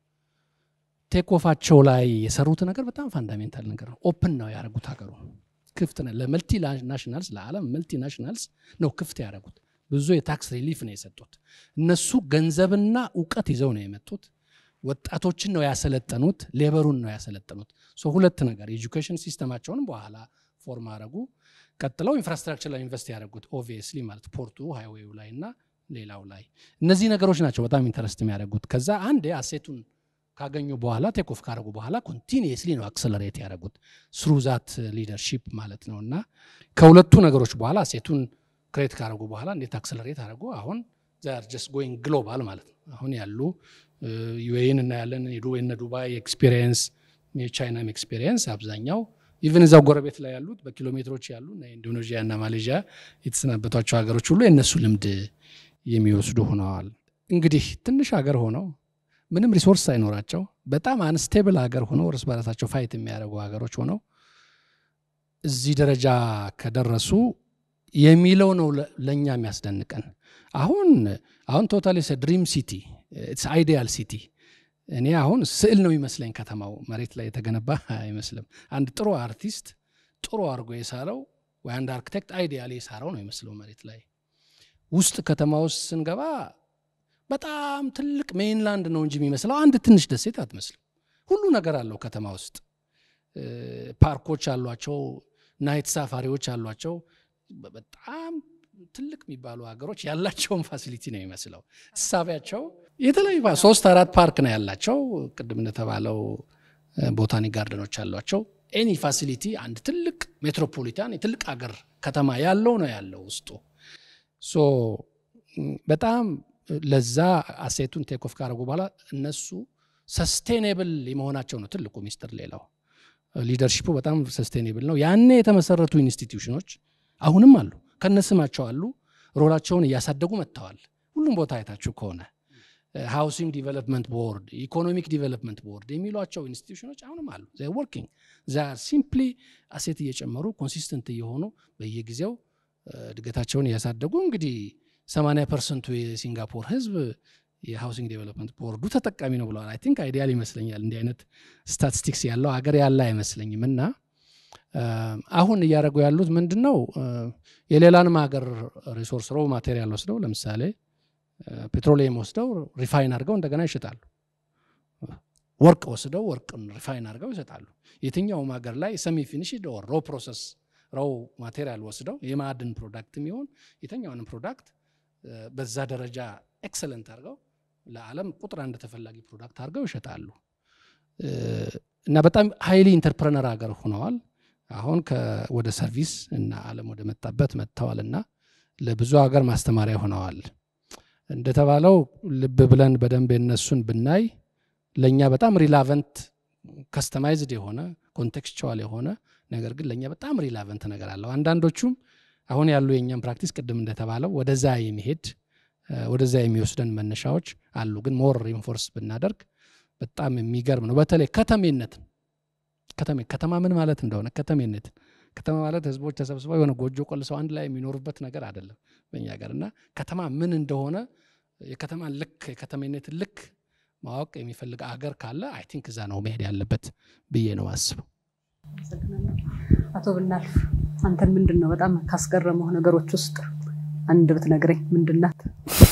ቴክኦፋቸው ላይ የሰሩት ነገር በጣም ፋንዳሜንታል ነገር ነው። ኦፕን ነው ያደረጉት ሀገሩ ክፍት ነው ለመልቲ ናሽናልስ ለዓለም መልቲ ናሽናልስ ነው ክፍት ያደረጉት። ብዙ የታክስ ሪሊፍ ነው የሰጡት። እነሱ ገንዘብና እውቀት ይዘው ነው የመጡት። ወጣቶችን ነው ያሰለጠኑት፣ ሌበሩን ነው ያሰለጠኑት። ሁለት ነገር ኤጁኬሽን ሲስተማቸውን በኋላ ፎርም አረጉ። ቀጥለው ኢንፍራስትራክቸር ላይ ኢንቨስት ያደረጉት ኦብቪየስሊ ማለት ፖርቱ ሃይዌው ላይ እና ሌላው ላይ እነዚህ ነገሮች ናቸው በጣም ኢንተረስት የሚያደርጉት። ከዛ አንዴ አሴቱን ካገኙ በኋላ ቴክኦፍ ካደረጉ በኋላ ኮንቲኒየስሊ ነው አክሰለሬት ያደረጉት ስሩ ዛት ሊደርሺፕ ማለት ነው። እና ከሁለቱ ነገሮች በኋላ አሴቱን ክሬት ካደረጉ በኋላ እንዴት አክሰለሬት አደረጉ? አሁን ዛር ጀስት ጎይንግ ግሎባል ማለት ነው። አሁን ያሉ ዩኤን እናያለን፣ የነ ዱባይ ኤክስፔሪየንስ፣ የቻይናም ኤክስፔሪየንስ አብዛኛው ኢቨን እዛው ጎረቤት ላይ ያሉት በኪሎ ሜትሮች ያሉ ኢንዶኔዥያ እና ማሌዥያ የተሰናበቷቸው ሀገሮች ሁሉ የእነሱ ልምድ የሚወስዱ ሆነዋል። እንግዲህ ትንሽ ሀገር ሆነው ምንም ሪሶርስ ሳይኖራቸው በጣም አንስቴብል ሀገር ሆነው እርስ በራሳቸው ፋይት የሚያደርጉ ሀገሮች ሆነው እዚህ ደረጃ ከደረሱ የሚለው ነው ለእኛ የሚያስደንቀን። አሁን አሁን ቶታሊ ድሪም ሲቲ አይዲያል ሲቲ እኔ አሁን ስዕል ነው ይመስለኝ ከተማው መሬት ላይ የተገነባ አይመስልም። አንድ ጥሩ አርቲስት ጥሩ አድርጎ የሳረው ወይ አንድ አርክቴክት አይዲያል የሳረው ነው ይመስለው መሬት ላይ። ውስጥ ከተማ ውስጥ ስንገባ በጣም ትልቅ ሜይንላንድ ነው እንጂ የሚመስለው አንድ ትንሽ ደሴት አትመስልም። ሁሉ ነገር አለው ከተማ ውስጥ። ፓርኮች አሏቸው፣ ናይት ሳፋሪዎች አሏቸው። በጣም ትልቅ የሚባሉ ሀገሮች ያላቸውን ፋሲሊቲ ነው የሚመስለው። እሳቢያቸው የተለያዩ ሶስት አራት ፓርክ ነው ያላቸው። ቅድም እንደተባለው ቦታኒክ ጋርደኖች አሏቸው። ኤኒ ፋሲሊቲ አንድ ትልቅ ሜትሮፖሊታን የትልቅ ሀገር ከተማ ያለው ነው ያለው ውስጡ ሶ በጣም ለዛ አሴቱን ቴክኦፍ ካደረጉ በኋላ እነሱ ሰስቴኔብል የመሆናቸው ነው ትልቁ ሚስጥር። ሌላው ሊደርሺፑ በጣም ሰስቴኔብል ነው። ያኔ የተመሰረቱ ኢንስቲትዩሽኖች አሁንም አሉ፣ ከነስማቸው አሉ። ሮላቸውን እያሳደጉ መጥተዋል። ሁሉም ቦታ አይታችሁ ከሆነ ሃውሲንግ ዲቨሎፕመንት ቦርድ፣ ኢኮኖሚክ ዲቨሎፕመንት ቦርድ የሚሏቸው ኢንስቲትዩሽኖች አሁንም አሉ። ወርኪንግ ሲምፕሊ አሴት እየጨመሩ ኮንሲስተንት እየሆኑ በየጊዜው እድገታቸውን እያሳደጉ እንግዲህ 80 ፐርሰንቱ የሲንጋፖር ህዝብ የሃውሲንግ ዴቨሎፕመንት ቦርዱ ተጠቃሚ ነው ብለዋል። አይ ቲንክ አይዲያል ይመስለኛል። እንዲህ አይነት ስታቲስቲክስ ያለው ሀገር ያለ አይመስለኝም። እና አሁን እያደረጉ ያሉት ምንድን ነው? የሌላንም ሀገር ሪሶርስ ሮ ማቴሪያል ወስደው ለምሳሌ ፔትሮሊየም ወስደው ሪፋይን አድርገው እንደገና ይሸጣሉ። ወርቅ ወስደው ወርቅን ሪፋይን አድርገው ይሰጣሉ። የትኛውም ሀገር ላይ ሰሚ ፊኒሽድ ኦር ሮ ፕሮሰስ ሮው ማቴሪያል ወስደው የማዕድን ፕሮዳክት የሚሆን የተኛውንም ፕሮዳክት በዛ ደረጃ ኤክሰለንት አድርገው ለዓለም ቁጥር አንድ ተፈላጊ ፕሮዳክት አድርገው ይሸጣሉ። እና በጣም ሃይሊ ኢንተርፕረነር ሀገር ሆነዋል። አሁን ወደ ሰርቪስ እና ዓለም ወደ መጣበት መጥተዋል እና ለብዙ ሀገር ማስተማሪያ ሆነዋል። እንደተባለው ልብ ብለን በደንብ የነሱን ብናይ ለእኛ በጣም ሪላቨንት ከስተማይዝድ የሆነ ኮንቴክስቹዋል የሆነ ነገር ግን ለእኛ በጣም ሪላቨንት ነገር አለው። አንዳንዶቹም አሁን ያሉ የእኛም ፕራክቲስ ቅድም እንደተባለው ወደዛ የሚሄድ ወደዛ የሚወስደን መነሻዎች አሉ። ግን ሞር ሪንፎርስ ብናደርግ በጣም የሚገርም ነው። በተለይ ከተሜነትን ከተሜ ከተማ ምን ማለት እንደሆነ ከተሜነትን ከተማ ማለት ህዝቦች ተሰብስበው የሆነ ጎጆ ቆልሰው አንድ ላይ የሚኖሩበት ነገር አይደለም በእኛ ሀገር እና ከተማ ምን እንደሆነ የከተማን ልክ የከተሜነትን ልክ ማወቅ የሚፈልግ አገር ካለ አይ ቲንክ እዛ ነው መሄድ ያለበት ብዬ ነው አስበው። አቶ ብናልፍ አንተን ምንድን ነው በጣም ካስገረመው ነገሮች ውስጥ አንድ ብትነግረኝ ምንድን ናት?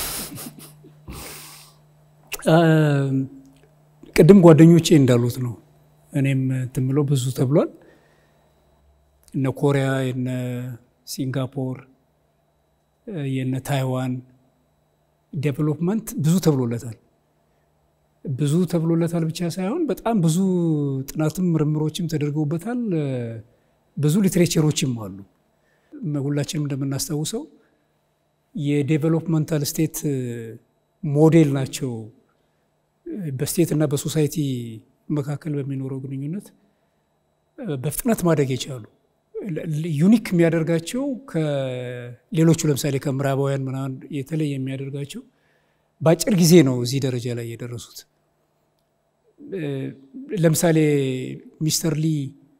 ቅድም ጓደኞቼ እንዳሉት ነው። እኔም እንትን ብለው ብዙ ተብሏል። እነ ኮሪያ፣ የነ ሲንጋፖር፣ የነ ታይዋን ዴቨሎፕመንት ብዙ ተብሎለታል። ብዙ ተብሎለታል ብቻ ሳይሆን በጣም ብዙ ጥናትም ምርምሮችም ተደርገውበታል። ብዙ ሊትሬቸሮችም አሉ። ሁላችንም እንደምናስታውሰው የዴቨሎፕመንታል ስቴት ሞዴል ናቸው። በስቴት እና በሶሳይቲ መካከል በሚኖረው ግንኙነት በፍጥነት ማደግ የቻሉ ዩኒክ የሚያደርጋቸው ከሌሎቹ ለምሳሌ ከምዕራባውያን ምናምን የተለየ የሚያደርጋቸው በአጭር ጊዜ ነው እዚህ ደረጃ ላይ የደረሱት። ለምሳሌ ሚስተር ሊ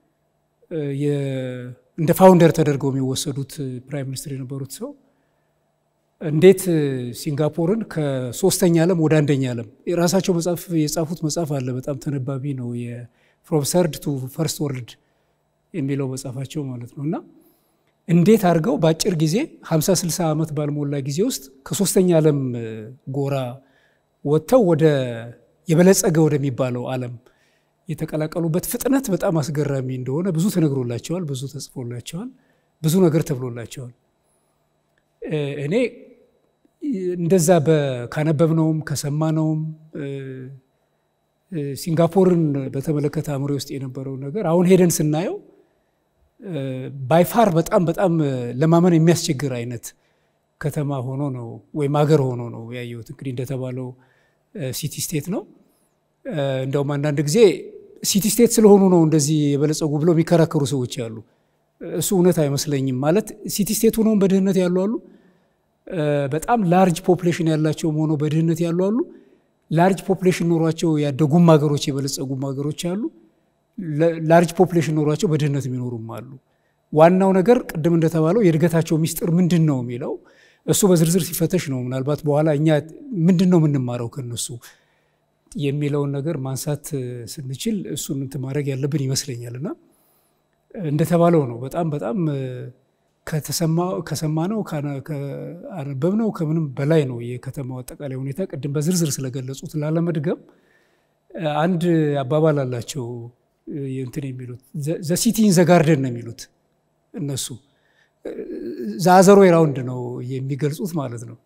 እንደ ፋውንደር ተደርገው የሚወሰዱት ፕራይም ሚኒስትር የነበሩት ሰው እንዴት ሲንጋፖርን ከሶስተኛ ዓለም ወደ አንደኛ ዓለም የራሳቸው መጽሐፍ የጻፉት መጽሐፍ አለ። በጣም ተነባቢ ነው። ፍሮም ሰርድ ቱ ፈርስት ወርልድ የሚለው መጽሐፋቸው ማለት ነው። እና እንዴት አድርገው በአጭር ጊዜ 50 60 ዓመት ባልሞላ ጊዜ ውስጥ ከሶስተኛ ዓለም ጎራ ወጥተው ወደ የበለጸገ ወደሚባለው ዓለም የተቀላቀሉበት ፍጥነት በጣም አስገራሚ እንደሆነ ብዙ ተነግሮላቸዋል፣ ብዙ ተጽፎላቸዋል፣ ብዙ ነገር ተብሎላቸዋል። እኔ እንደዛ ካነበብነውም ከሰማነውም ሲንጋፖርን በተመለከተ አእምሮ ውስጥ የነበረው ነገር አሁን ሄደን ስናየው ባይፋር በጣም በጣም ለማመን የሚያስቸግር አይነት ከተማ ሆኖ ነው ወይም አገር ሆኖ ነው ያየሁት። እንግዲህ እንደተባለው ሲቲ ስቴት ነው። እንደውም አንዳንድ ጊዜ ሲቲ ስቴት ስለሆኑ ነው እንደዚህ የበለጸጉ ብለው የሚከራከሩ ሰዎች አሉ። እሱ እውነት አይመስለኝም። ማለት ሲቲ ስቴት ሆነውም በድህነት ያሉ አሉ። በጣም ላርጅ ፖፕሌሽን ያላቸውም ሆነው በድህነት ያሉ አሉ። ላርጅ ፖፕሌሽን ኖሯቸው ያደጉም ሀገሮች የበለጸጉም ሀገሮች አሉ። ላርጅ ፖፕሌሽን ኖሯቸው በድህነት የሚኖሩም አሉ። ዋናው ነገር ቅድም እንደተባለው የእድገታቸው ሚስጥር ምንድን ነው የሚለው እሱ በዝርዝር ሲፈተሽ ነው ምናልባት በኋላ እኛ ምንድን ነው የምንማረው ከነሱ የሚለውን ነገር ማንሳት ስንችል እሱን እንትን ማድረግ ያለብን ይመስለኛል። እና እንደተባለው ነው በጣም በጣም ከሰማነው ካነበብነው ከምንም በላይ ነው የከተማው አጠቃላይ ሁኔታ። ቅድም በዝርዝር ስለገለጹት ላለመድገም አንድ አባባል አላቸው እንትን የሚሉት ዘሲቲን ዘጋርደን ነው የሚሉት እነሱ ዛዘሮ ራውንድ ነው የሚገልጹት ማለት ነው።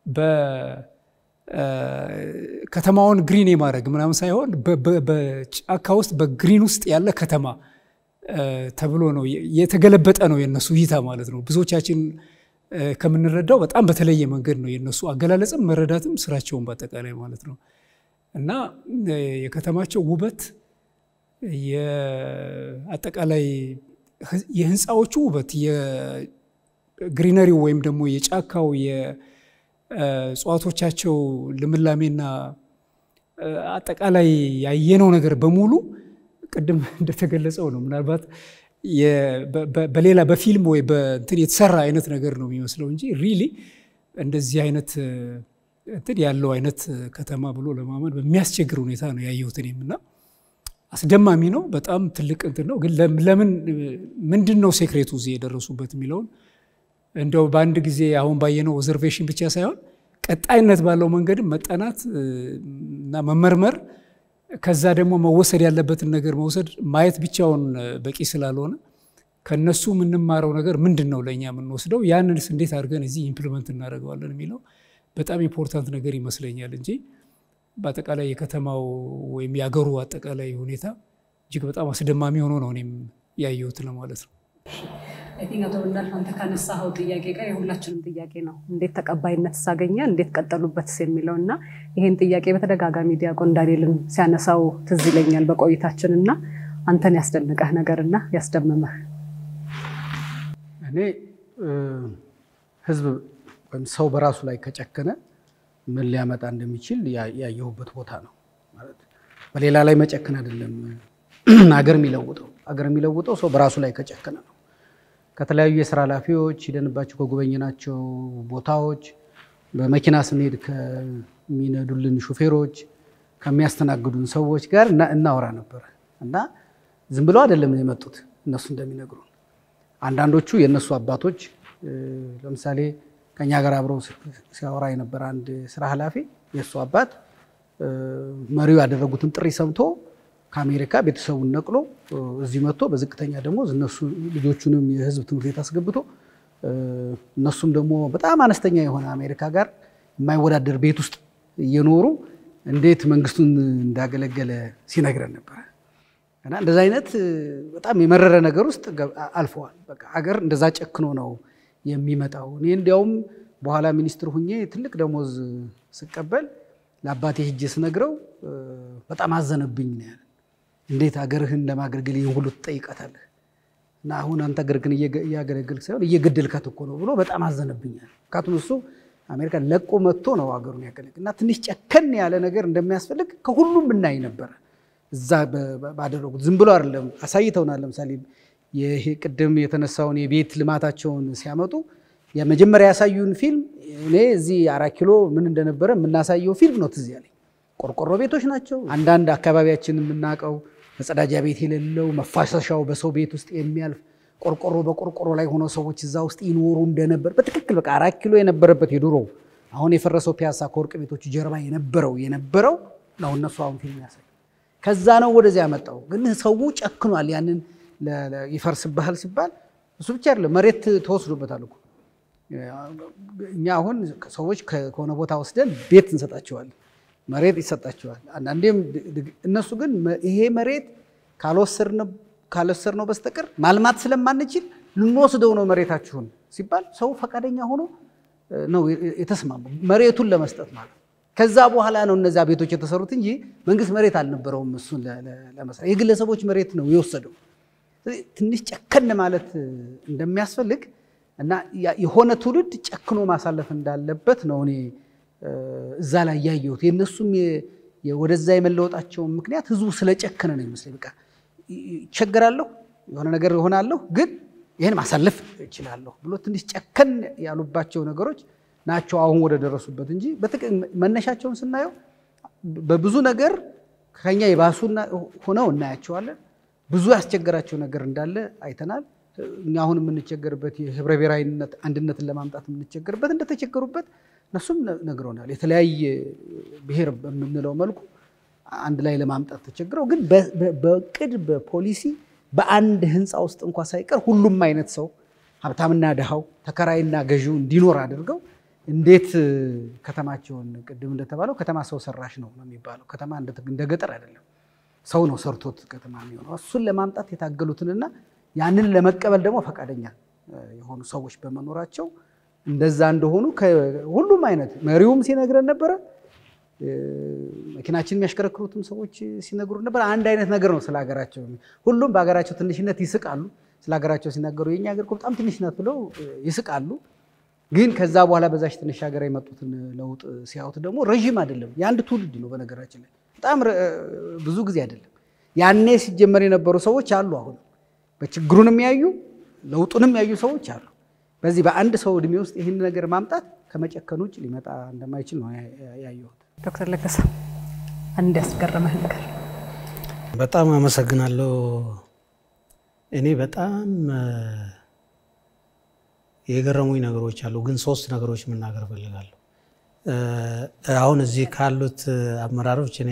ከተማውን ግሪን የማድረግ ምናምን ሳይሆን በጫካ ውስጥ በግሪን ውስጥ ያለ ከተማ ተብሎ ነው የተገለበጠ ነው የነሱ እይታ ማለት ነው። ብዙዎቻችን ከምንረዳው በጣም በተለየ መንገድ ነው የነሱ አገላለጽም መረዳትም ስራቸውን በአጠቃላይ ማለት ነው እና የከተማቸው ውበት የአጠቃላይ የህንፃዎቹ ውበት የግሪነሪው ወይም ደግሞ የጫካው የእጽዋቶቻቸው ልምላሜና አጠቃላይ ያየነው ነገር በሙሉ ቅድም እንደተገለጸው ነው። ምናልባት በሌላ በፊልም ወይ በእንትን የተሰራ አይነት ነገር ነው የሚመስለው እንጂ ሪሊ እንደዚህ አይነት እንትን ያለው አይነት ከተማ ብሎ ለማመን በሚያስቸግር ሁኔታ ነው ያየሁት እኔም እና አስደማሚ ነው። በጣም ትልቅ እንትን ነው። ግን ለምን ምንድን ነው ሴክሬቱ እዚህ የደረሱበት የሚለውን እንደው በአንድ ጊዜ አሁን ባየነው ኦዘርቬሽን ብቻ ሳይሆን ቀጣይነት ባለው መንገድም መጠናት እና መመርመር ከዛ ደግሞ መወሰድ ያለበትን ነገር መውሰድ ማየት ብቻውን በቂ ስላልሆነ ከነሱ የምንማረው ነገር ምንድን ነው ለእኛ የምንወስደው ያንንስ እንዴት አድርገን እዚህ ኢምፕሊመንት እናደርገዋለን የሚለው በጣም ኢምፖርታንት ነገር ይመስለኛል እንጂ በአጠቃላይ የከተማው ወይም የአገሩ አጠቃላይ ሁኔታ እጅግ በጣም አስደማሚ ሆኖ ነው እኔም ያየሁት ለማለት ነው። አቶ ብናልፍ አንተ ካነሳኸው ጥያቄ ጋር የሁላችንም ጥያቄ ነው። እንዴት ተቀባይነት ሳገኘ እንዴት ቀጠሉበትስ የሚለው እና ይህን ጥያቄ በተደጋጋሚ ዲያቆን ዳንኤልን ሲያነሳው ትዝ ይለኛል በቆይታችን እና አንተን ያስደነቀህ ነገርና ያስደመመህ እኔ ህዝብ ወይም ሰው በራሱ ላይ ከጨከነ ምን ሊያመጣ እንደሚችል ያየሁበት ቦታ ነው። ማለት በሌላ ላይ መጨከን አይደለም አገር የሚለውጠው አገር የሚለውጠው ሰው በራሱ ላይ ከጨከነ ነው። ከተለያዩ የስራ ኃላፊዎች ሂደንባቸው ከጎበኘናቸው ቦታዎች በመኪና ስንሄድ ከሚነዱልን ሹፌሮች ከሚያስተናግዱን ሰዎች ጋር እናወራ ነበር እና ዝም ብለው አይደለም የመጡት እነሱ እንደሚነግሩን አንዳንዶቹ የእነሱ አባቶች ለምሳሌ ከኛ ጋር አብረው ሲያወራ የነበረ አንድ ስራ ኃላፊ የእሱ አባት መሪው ያደረጉትን ጥሪ ሰምቶ ከአሜሪካ ቤተሰቡን ነቅሎ እዚህ መጥቶ በዝቅተኛ ደሞዝ እነሱ ልጆቹንም የህዝብ ትምህርት ቤት አስገብቶ እነሱም ደግሞ በጣም አነስተኛ የሆነ አሜሪካ ጋር የማይወዳደር ቤት ውስጥ እየኖሩ እንዴት መንግስቱን እንዳገለገለ ሲነግረን ነበረ። እና እንደዚ አይነት በጣም የመረረ ነገር ውስጥ አልፈዋል። በቃ ሀገር እንደዛ ጨክኖ ነው የሚመጣው። እኔ እንዲያውም በኋላ ሚኒስትር ሁኜ ትልቅ ደሞዝ ስቀበል ለአባቴ ሂጄ ስነግረው በጣም አዘነብኝ ነው ያለ። እንዴት አገርህን ለማገልገል ይህን ሁሉ ትጠይቃታለህ? እና አሁን አንተ አገርህን እያገለገልክ ሳይሆን እየገደልካት እኮ ነው ብሎ በጣም አዘነብኛል። ምክንያቱም እሱ አሜሪካ ለቆ መጥቶ ነው አገሩን ያገለግል እና ትንሽ ጨከን ያለ ነገር እንደሚያስፈልግ ከሁሉም እናይ ነበረ። እዛ ባደረጉት ዝም ብሎ አይደለም አሳይተውናል። ለምሳሌ ይሄ ቅድም የተነሳውን የቤት ልማታቸውን ሲያመጡ የመጀመሪያ ያሳዩን ፊልም እኔ እዚህ አራት ኪሎ ምን እንደነበረ የምናሳየው ፊልም ነው ትዝ ያለኝ። ቆርቆሮ ቤቶች ናቸው። አንዳንድ አካባቢያችን የምናውቀው መጸዳጃ ቤት የሌለው መፋሰሻው በሰው ቤት ውስጥ የሚያልፍ ቆርቆሮ በቆርቆሮ ላይ ሆነው ሰዎች እዛ ውስጥ ይኖሩ እንደነበር በትክክል በቃ አራት ኪሎ የነበረበት የድሮ አሁን የፈረሰው ፒያሳ ከወርቅ ቤቶቹ ጀርባ የነበረው የነበረው ነው እነሱ አሁን ፊልም ያሳይ ከዛ ነው ወደዚያ ያመጣው። ግን ሰው ጨክኗል። ያንን ይፈርስብሃል ሲባል እሱ ብቻ አይደለም መሬት ተወስዶበታል እኮ እኛ አሁን ሰዎች ከሆነ ቦታ ወስደን ቤት እንሰጣቸዋለን፣ መሬት ይሰጣቸዋል። አንዳንዴም እነሱ ግን ይሄ መሬት ካልወሰድነው በስተቀር ማልማት ስለማንችል ልንወስደው ነው መሬታችሁን ሲባል ሰው ፈቃደኛ ሆኖ ነው የተስማማው መሬቱን ለመስጠት ማለት ከዛ በኋላ ነው እነዚያ ቤቶች የተሰሩት እንጂ መንግስት መሬት አልነበረውም እሱን ለመስራት የግለሰቦች መሬት ነው የወሰደው። ትንሽ ጨከን ማለት እንደሚያስፈልግ እና የሆነ ትውልድ ጨክኖ ማሳለፍ እንዳለበት ነው እኔ እዛ ላይ ያየሁት። የእነሱም ወደዛ የመለወጣቸውን ምክንያት ህዝቡ ስለጨከነ ነው ይመስለኝ። በቃ ይቸገራለሁ፣ የሆነ ነገር ይሆናለሁ፣ ግን ይህን ማሳለፍ እችላለሁ ብሎ ትንሽ ጨከን ያሉባቸው ነገሮች ናቸው አሁን ወደ ደረሱበት እንጂ መነሻቸውን ስናየው በብዙ ነገር ከኛ የባሱ ሆነው እናያቸዋለን። ብዙ ያስቸገራቸው ነገር እንዳለ አይተናል። እኛ አሁን የምንቸገርበት የህብረ ብሔራዊነት አንድነትን ለማምጣት የምንቸገርበት እንደተቸገሩበት እነሱም ነግረውናል። የተለያየ ብሔር በምንለው መልኩ አንድ ላይ ለማምጣት ተቸግረው ግን በእቅድ በፖሊሲ በአንድ ህንፃ ውስጥ እንኳ ሳይቀር ሁሉም አይነት ሰው ሀብታምና ድሃው ተከራይና ገዢው እንዲኖር አድርገው እንዴት ከተማቸውን ቅድም እንደተባለው ከተማ ሰው ሰራሽ ነው ነው የሚባለው። ከተማ እንደ ገጠር አይደለም፣ ሰው ነው ሰርቶት ከተማ የሚሆነው። እሱን ለማምጣት የታገሉትንና ያንን ለመቀበል ደግሞ ፈቃደኛ የሆኑ ሰዎች በመኖራቸው እንደዛ እንደሆኑ ሁሉም አይነት መሪውም ሲነግረን ነበረ። መኪናችን የሚያሽከረክሩትም ሰዎች ሲነግሩ ነበር። አንድ አይነት ነገር ነው ስለ ሀገራቸው። ሁሉም በሀገራቸው ትንሽነት ይስቃሉ። ስለ ሀገራቸው ሲናገሩ የኛ ሀገር እኮ በጣም ትንሽ ናት ብለው ይስቃሉ። ግን ከዛ በኋላ በዛች ትንሽ ሀገር የመጡትን ለውጥ ሲያዩት ደግሞ ረዥም አይደለም፣ የአንድ ትውልድ ነው። በነገራችን ላይ በጣም ብዙ ጊዜ አይደለም። ያኔ ሲጀመር የነበሩ ሰዎች አሉ። አሁን በችግሩንም ያዩ ለውጡንም ያዩ ሰዎች አሉ። በዚህ በአንድ ሰው እድሜ ውስጥ ይህን ነገር ማምጣት ከመጨከን ውጭ ሊመጣ እንደማይችል ነው ያየሁት። ዶክተር ለገሰ አንድ ያስገረመህ ነገር? በጣም አመሰግናለሁ። እኔ በጣም የገረሙኝ ነገሮች አሉ፣ ግን ሶስት ነገሮች መናገር እፈልጋለሁ። አሁን እዚህ ካሉት አመራሮች እኔ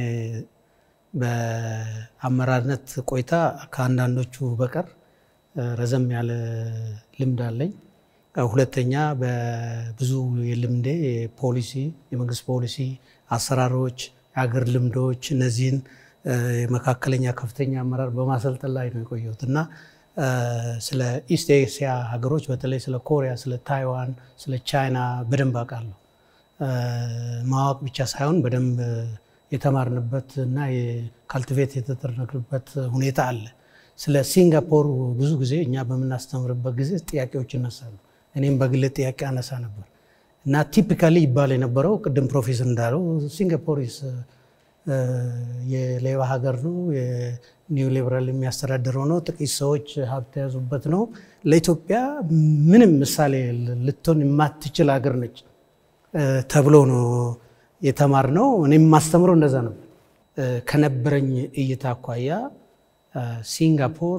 በአመራርነት ቆይታ ከአንዳንዶቹ በቀር ረዘም ያለ ልምድ አለኝ። ሁለተኛ በብዙ የልምዴ የፖሊሲ የመንግስት ፖሊሲ አሰራሮች፣ የሀገር ልምዶች እነዚህን የመካከለኛ ከፍተኛ አመራር በማሰልጠን ላይ ነው የቆየሁት እና ስለ ኢስት ኤስያ ሀገሮች በተለይ ስለ ኮሪያ፣ ስለ ታይዋን፣ ስለ ቻይና በደንብ አውቃለሁ። ማወቅ ብቻ ሳይሆን በደንብ የተማርንበት እና ካልቲቬት የተደረግንበት ሁኔታ አለ። ስለ ሲንጋፖር ብዙ ጊዜ እኛ በምናስተምርበት ጊዜ ጥያቄዎች ይነሳሉ። እኔም በግል ጥያቄ አነሳ ነበር እና ቲፒካሊ ይባል የነበረው ቅድም ፕሮፌሰር እንዳለው ሲንጋፖር የሌባ ሀገር ነው፣ የኒው ሊበራል የሚያስተዳድረው ነው፣ ጥቂት ሰዎች ሀብት የያዙበት ነው፣ ለኢትዮጵያ ምንም ምሳሌ ልትሆን የማትችል ሀገር ነች ተብሎ ነው የተማርነው። እኔም የማስተምረው እንደዛ ነበር። ከነበረኝ እይታ አኳያ ሲንጋፖር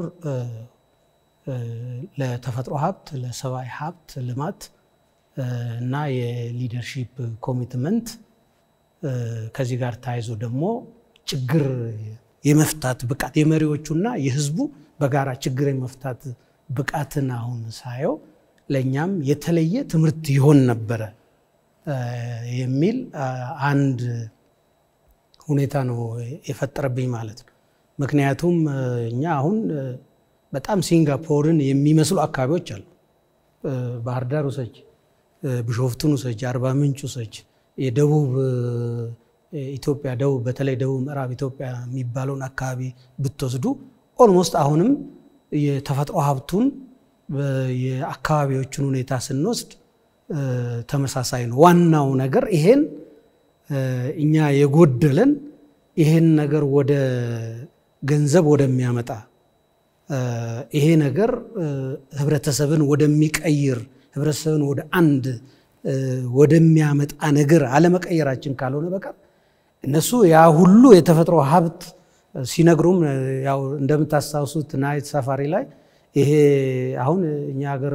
ለተፈጥሮ ሀብት፣ ለሰብአዊ ሀብት ልማት እና የሊደርሺፕ ኮሚትመንት ከዚህ ጋር ተያይዞ ደግሞ ችግር የመፍታት ብቃት የመሪዎቹና የሕዝቡ በጋራ ችግር የመፍታት ብቃትን አሁን ሳየው ለእኛም የተለየ ትምህርት ይሆን ነበረ የሚል አንድ ሁኔታ ነው የፈጠረብኝ ማለት ነው። ምክንያቱም እኛ አሁን በጣም ሲንጋፖርን የሚመስሉ አካባቢዎች አሉ። ባህር ዳር ውሰጅ፣ ቢሾፍቱን ውሰጅ፣ አርባ ምንጭ ውሰጅ፣ የደቡብ ኢትዮጵያ ደቡብ በተለይ ደቡብ ምዕራብ ኢትዮጵያ የሚባለውን አካባቢ ብትወስዱ ኦልሞስት አሁንም የተፈጥሮ ሀብቱን የአካባቢዎቹን ሁኔታ ስንወስድ ተመሳሳይ ነው። ዋናው ነገር ይሄን እኛ የጎደለን ይሄን ነገር ወደ ገንዘብ ወደሚያመጣ ይሄ ነገር ህብረተሰብን ወደሚቀይር ህብረተሰብን ወደ አንድ ወደሚያመጣ ነገር አለመቀየራችን ካልሆነ በቀር እነሱ ያ ሁሉ የተፈጥሮ ሀብት ሲነግሩም ያው እንደምታስታውሱት ናይት ሳፋሪ ላይ ይሄ አሁን እኛ ሀገር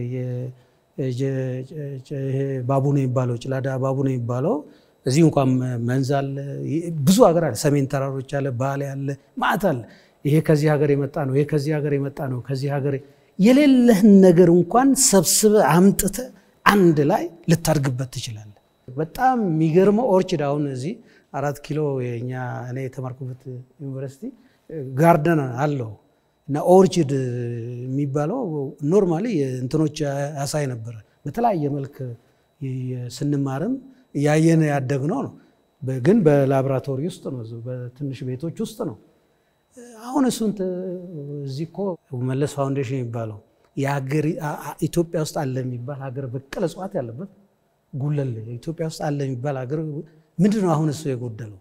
ባቡ ነው የሚባለው ጭላዳ ባቡ ነው የሚባለው እዚህ እንኳን መንዝ አለ፣ ብዙ ሀገር አለ፣ ሰሜን ተራሮች አለ፣ ባሌ አለ፣ ማዕት አለ። ይሄ ከዚህ ሀገር የመጣ ነው፣ ይሄ ከዚህ ሀገር የመጣ ነው፣ ከዚህ ሀገር የሌለህን ነገር እንኳን ሰብስበ አምጥተ አንድ ላይ ልታድግበት ትችላለህ። በጣም የሚገርመው ኦርችድ አሁን እዚህ አራት ኪሎ የኛ እኔ የተማርኩበት ዩኒቨርሲቲ ጋርደን አለው እና ኦርችድ የሚባለው ኖርማሊ እንትኖች ያሳይ ነበረ። በተለያየ መልክ ስንማርም እያየን ያደግነው ነው። ግን በላቦራቶሪ ውስጥ ነው፣ በትንሽ ቤቶች ውስጥ ነው። አሁን እሱን እዚህ እኮ መለስ ፋውንዴሽን የሚባለው ኢትዮጵያ ውስጥ አለ የሚባል ሀገር በቀል እጽዋት ያለበት ጉለሌ ኢትዮጵያ ውስጥ አለ የሚባል ሀገር ምንድን ነው አሁን እሱ የጎደለው?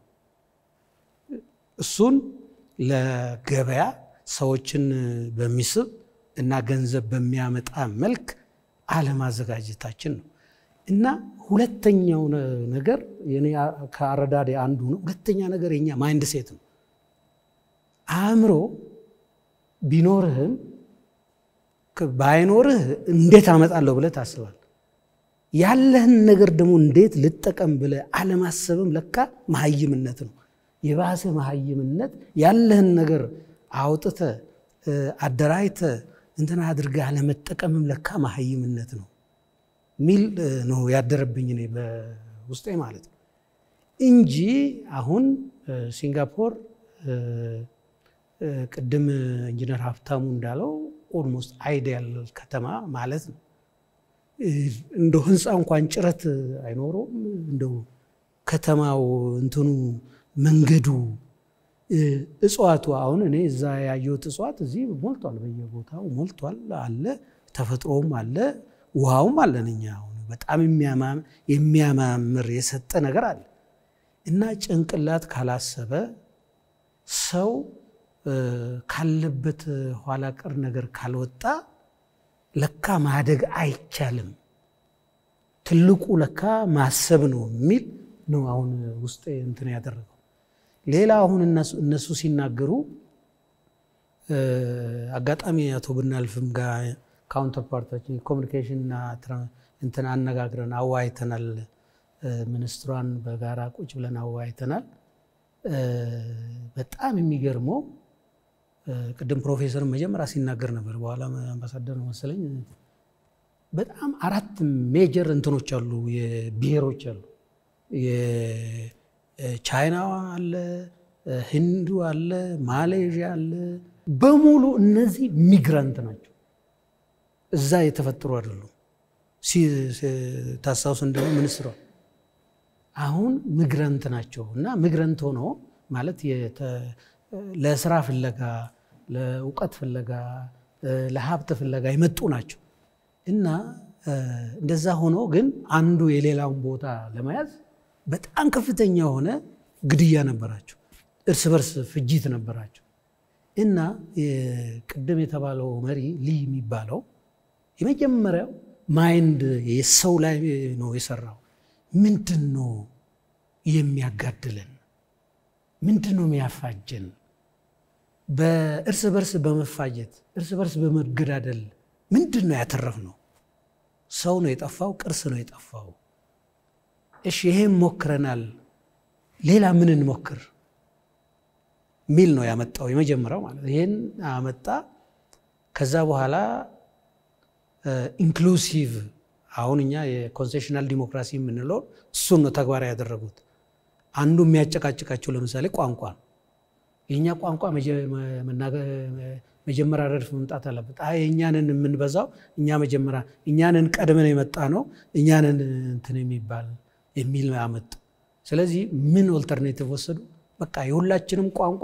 እሱን ለገበያ ሰዎችን በሚስብ እና ገንዘብ በሚያመጣ መልክ አለማዘጋጀታችን ነው። እና ሁለተኛው ነገር ከአረዳዴ አንዱ ነው። ሁለተኛ ነገር የኛ ማይንድ ሴት ነው። አእምሮ ቢኖርህም ባይኖርህ እንዴት አመጣለሁ ብለህ ታስባል። ያለህን ነገር ደግሞ እንዴት ልጠቀም ብለህ አለማሰብም ለካ መሀይምነት ነው። የባሰ መሀይምነት ያለህን ነገር አውጥተህ አደራጅተህ እንትን አድርገህ አለመጠቀምም ለካ መሀይምነት ነው ሚል ነው ያደረብኝ እኔ በውስጤ ማለት ነው እንጂ አሁን ሲንጋፖር ቅድም ኢንጂነር ሀብታሙ እንዳለው ኦልሞስት አይዲያል ከተማ ማለት ነው። እንደው ህንፃ እንኳን ጭረት አይኖረውም። እንደው ከተማው እንትኑ መንገዱ፣ እጽዋቱ አሁን እኔ እዛ ያየሁት እጽዋት እዚህ ሞልቷል፣ በየቦታው ሞልቷል አለ። ተፈጥሮውም አለ፣ ውሃውም አለን። እኛ አሁን በጣም የሚያማምር የሰጠ ነገር አለ እና ጭንቅላት ካላሰበ ሰው ካለበት ኋላ ቀር ነገር ካልወጣ ለካ ማደግ አይቻልም። ትልቁ ለካ ማሰብ ነው የሚል ነው አሁን ውስጤ እንትን ያደረገው። ሌላ አሁን እነሱ ሲናገሩ አጋጣሚ አቶ ብናልፍም ጋር ካውንተር ፓርታችን ኮሚኒኬሽንና እንትን አነጋግረን አዋይተናል። ሚኒስትሯን በጋራ ቁጭ ብለን አዋይተናል። በጣም የሚገርመው ቅድም ፕሮፌሰር መጀመሪያ ሲናገር ነበር፣ በኋላ አምባሳደር ነው መሰለኝ። በጣም አራት ሜጀር እንትኖች አሉ፣ ብሔሮች አሉ። የቻይና አለ፣ ህንዱ አለ፣ ማሌዥያ አለ። በሙሉ እነዚህ ሚግራንት ናቸው፣ እዛ የተፈጠሩ አይደሉም። ታስታውስ እንደሆነ ሚኒስትሯ አሁን ሚግራንት ናቸው እና ሚግራንት ሆኖ ማለት ለስራ ፍለጋ ለእውቀት ፍለጋ ለሀብት ፍለጋ የመጡ ናቸው እና እንደዛ ሆኖ ግን አንዱ የሌላውን ቦታ ለመያዝ በጣም ከፍተኛ የሆነ ግድያ ነበራቸው፣ እርስ በርስ ፍጅት ነበራቸው እና ቅድም የተባለው መሪ ሊ የሚባለው የመጀመሪያው ማይንድ የሰው ላይ ነው የሰራው። ምንድን ነው የሚያጋድለን? ምንድን ነው የሚያፋጀን? በእርስ በርስ በመፋጀት እርስ በርስ በመገዳደል ምንድን ነው ያተረፍነው? ሰው ነው የጠፋው፣ ቅርስ ነው የጠፋው። እሺ ይሄን ሞክረናል፣ ሌላ ምን እንሞክር ሚል ነው ያመጣው የመጀመሪያው ማለት ይሄን አመጣ። ከዛ በኋላ ኢንክሉሲቭ አሁን እኛ የኮንሴሽናል ዲሞክራሲ የምንለው እሱን ነው ተግባራዊ ያደረጉት። አንዱ የሚያጨቃጭቃቸው ለምሳሌ ቋንቋ ነው። የእኛ ቋንቋ መጀመሪያ ረድፍ መምጣት አለበት። አይ እኛንን የምንበዛው እኛ መጀመሪያ እኛንን ቀድመን የመጣ ነው እኛንን እንትን የሚባል የሚል አመጡ። ስለዚህ ምን ኦልተርኔቲቭ ወሰዱ? በቃ የሁላችንም ቋንቋ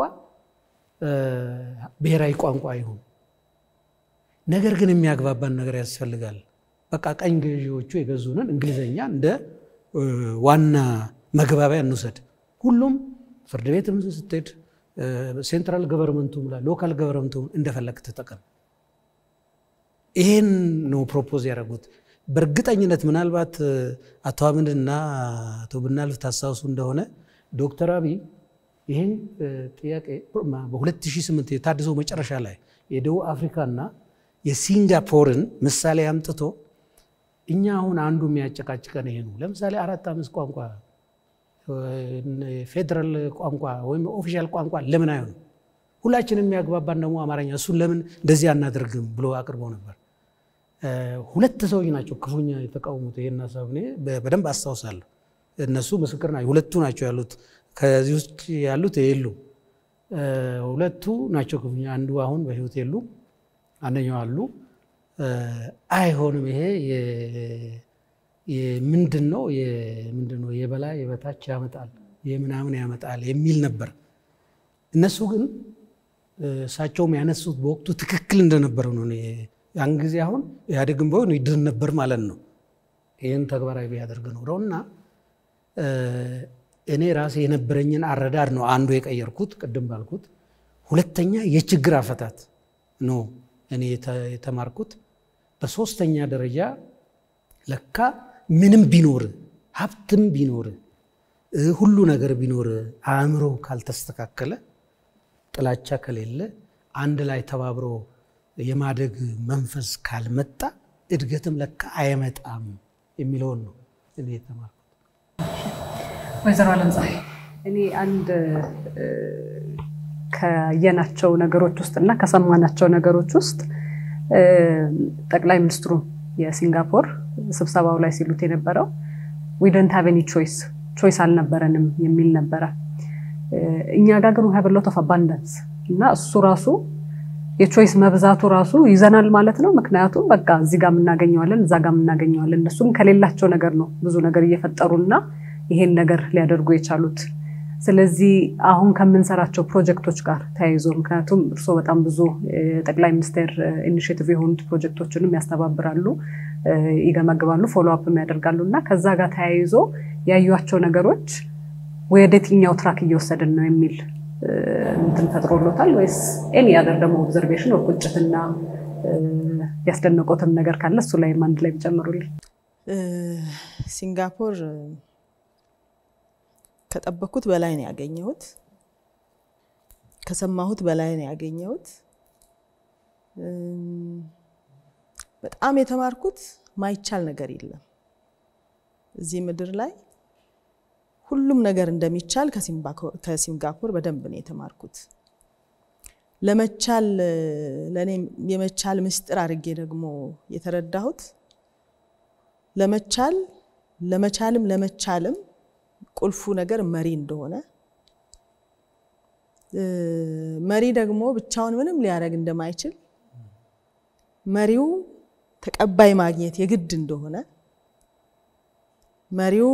ብሔራዊ ቋንቋ ይሁን፣ ነገር ግን የሚያግባባን ነገር ያስፈልጋል። በቃ ቀኝ ገዢዎቹ የገዙንን እንግሊዘኛ እንደ ዋና መግባቢያ እንውሰድ። ሁሉም ፍርድ ቤትም ስትሄድ ሴንትራል ገቨርንመንቱም ላይ ሎካል ገቨርንመንቱም እንደፈለግ ተጠቀም። ይሄን ነው ፕሮፖዝ ያደረጉት። በእርግጠኝነት ምናልባት አቶ አምንና አቶ ብናልፍ ታስታውሱ እንደሆነ ዶክተር አብይ ይህን ጥያቄ በ2008 የታድሶ መጨረሻ ላይ የደቡብ አፍሪካና የሲንጋፖርን ምሳሌ አምጥቶ እኛ አሁን አንዱ የሚያጨቃጭቀን ይሄ ነው። ለምሳሌ አራት አምስት ቋንቋ ፌዴራል ቋንቋ ወይም ኦፊሻል ቋንቋ ለምን አይሆንም? ሁላችንም የሚያግባባን ደግሞ አማርኛ፣ እሱን ለምን እንደዚህ አናደርግም ብሎ አቅርቦ ነበር። ሁለት ሰዎች ናቸው ክፉኛ የተቃወሙት ይሄን ሀሳብ እኔ በደንብ አስታውሳለሁ። እነሱ ምስክር ናቸው። ሁለቱ ናቸው ያሉት፣ ከዚህ ውጭ ያሉት የሉ። ሁለቱ ናቸው ክፉኛ። አንዱ አሁን በህይወት የሉ፣ አንደኛው አሉ። አይሆንም ይሄ ምንድን ነው ምንድን ነው የበላይ የበታች ያመጣል የምናምን ያመጣል የሚል ነበር። እነሱ ግን እሳቸውም ያነሱት በወቅቱ ትክክል እንደነበረ ነው። ያን ጊዜ አሁን ኢህአዴግን ቢሆን ይድን ነበር ማለት ነው ይህን ተግባራዊ ቢያደርግ ኖረው እና እኔ ራሴ የነበረኝን አረዳድ ነው አንዱ የቀየርኩት ቅድም ባልኩት። ሁለተኛ የችግር አፈታት ነው እኔ የተማርኩት። በሶስተኛ ደረጃ ለካ ምንም ቢኖር ሀብትም ቢኖር ሁሉ ነገር ቢኖር አእምሮ ካልተስተካከለ፣ ጥላቻ ከሌለ፣ አንድ ላይ ተባብሮ የማደግ መንፈስ ካልመጣ እድገትም ለካ አይመጣም የሚለውን ነው እኔ የተማርኩት። ወይዘሮ አለምፀሐይ እኔ አንድ ከየናቸው ነገሮች ውስጥ እና ከሰማናቸው ነገሮች ውስጥ ጠቅላይ ሚኒስትሩ የሲንጋፖር ስብሰባው ላይ ሲሉት የነበረው ዊ ዶንት ሃቭ ኤኒ ቾይስ ቾይስ አልነበረንም የሚል ነበረ። እኛ ጋር ግን ሃቭ ሎት ኦፍ አባንዳንስ እና እሱ ራሱ የቾይስ መብዛቱ ራሱ ይዘናል ማለት ነው። ምክንያቱም በቃ እዚህ ጋር የምናገኘዋለን፣ እዛ ጋር የምናገኘዋለን። እነሱም ከሌላቸው ነገር ነው ብዙ ነገር እየፈጠሩና ይሄን ነገር ሊያደርጉ የቻሉት። ስለዚህ አሁን ከምንሰራቸው ፕሮጀክቶች ጋር ተያይዞ ምክንያቱም እርስዎ በጣም ብዙ የጠቅላይ ሚኒስቴር ኢኒሽቲቭ የሆኑት ፕሮጀክቶችንም ያስተባብራሉ፣ ይገመግባሉ፣ ፎሎ አፕም ያደርጋሉ እና ከዛ ጋር ተያይዞ ያዩቸው ነገሮች ወደ የትኛው ትራክ እየወሰድን ነው የሚል እንትን ፈጥሮሎታል ወይስ ኤኒ አደር ደግሞ ኦብዘርቬሽን ወይ ቁጭትና ያስደነቆትም ነገር ካለ እሱ ላይም አንድ ላይ ቢጨምሩልኝ። ሲንጋፖር ከጠበኩት በላይ ነው ያገኘሁት። ከሰማሁት በላይ ነው ያገኘሁት። በጣም የተማርኩት ማይቻል ነገር የለም እዚህ ምድር ላይ ሁሉም ነገር እንደሚቻል ከሲንጋፖር በደንብ ነው የተማርኩት። ለመቻል ለእኔ የመቻል ምስጢር አድርጌ ደግሞ የተረዳሁት ለመቻል ለመቻልም ለመቻልም ቁልፉ ነገር መሪ እንደሆነ መሪ ደግሞ ብቻውን ምንም ሊያደርግ እንደማይችል መሪው ተቀባይ ማግኘት የግድ እንደሆነ መሪው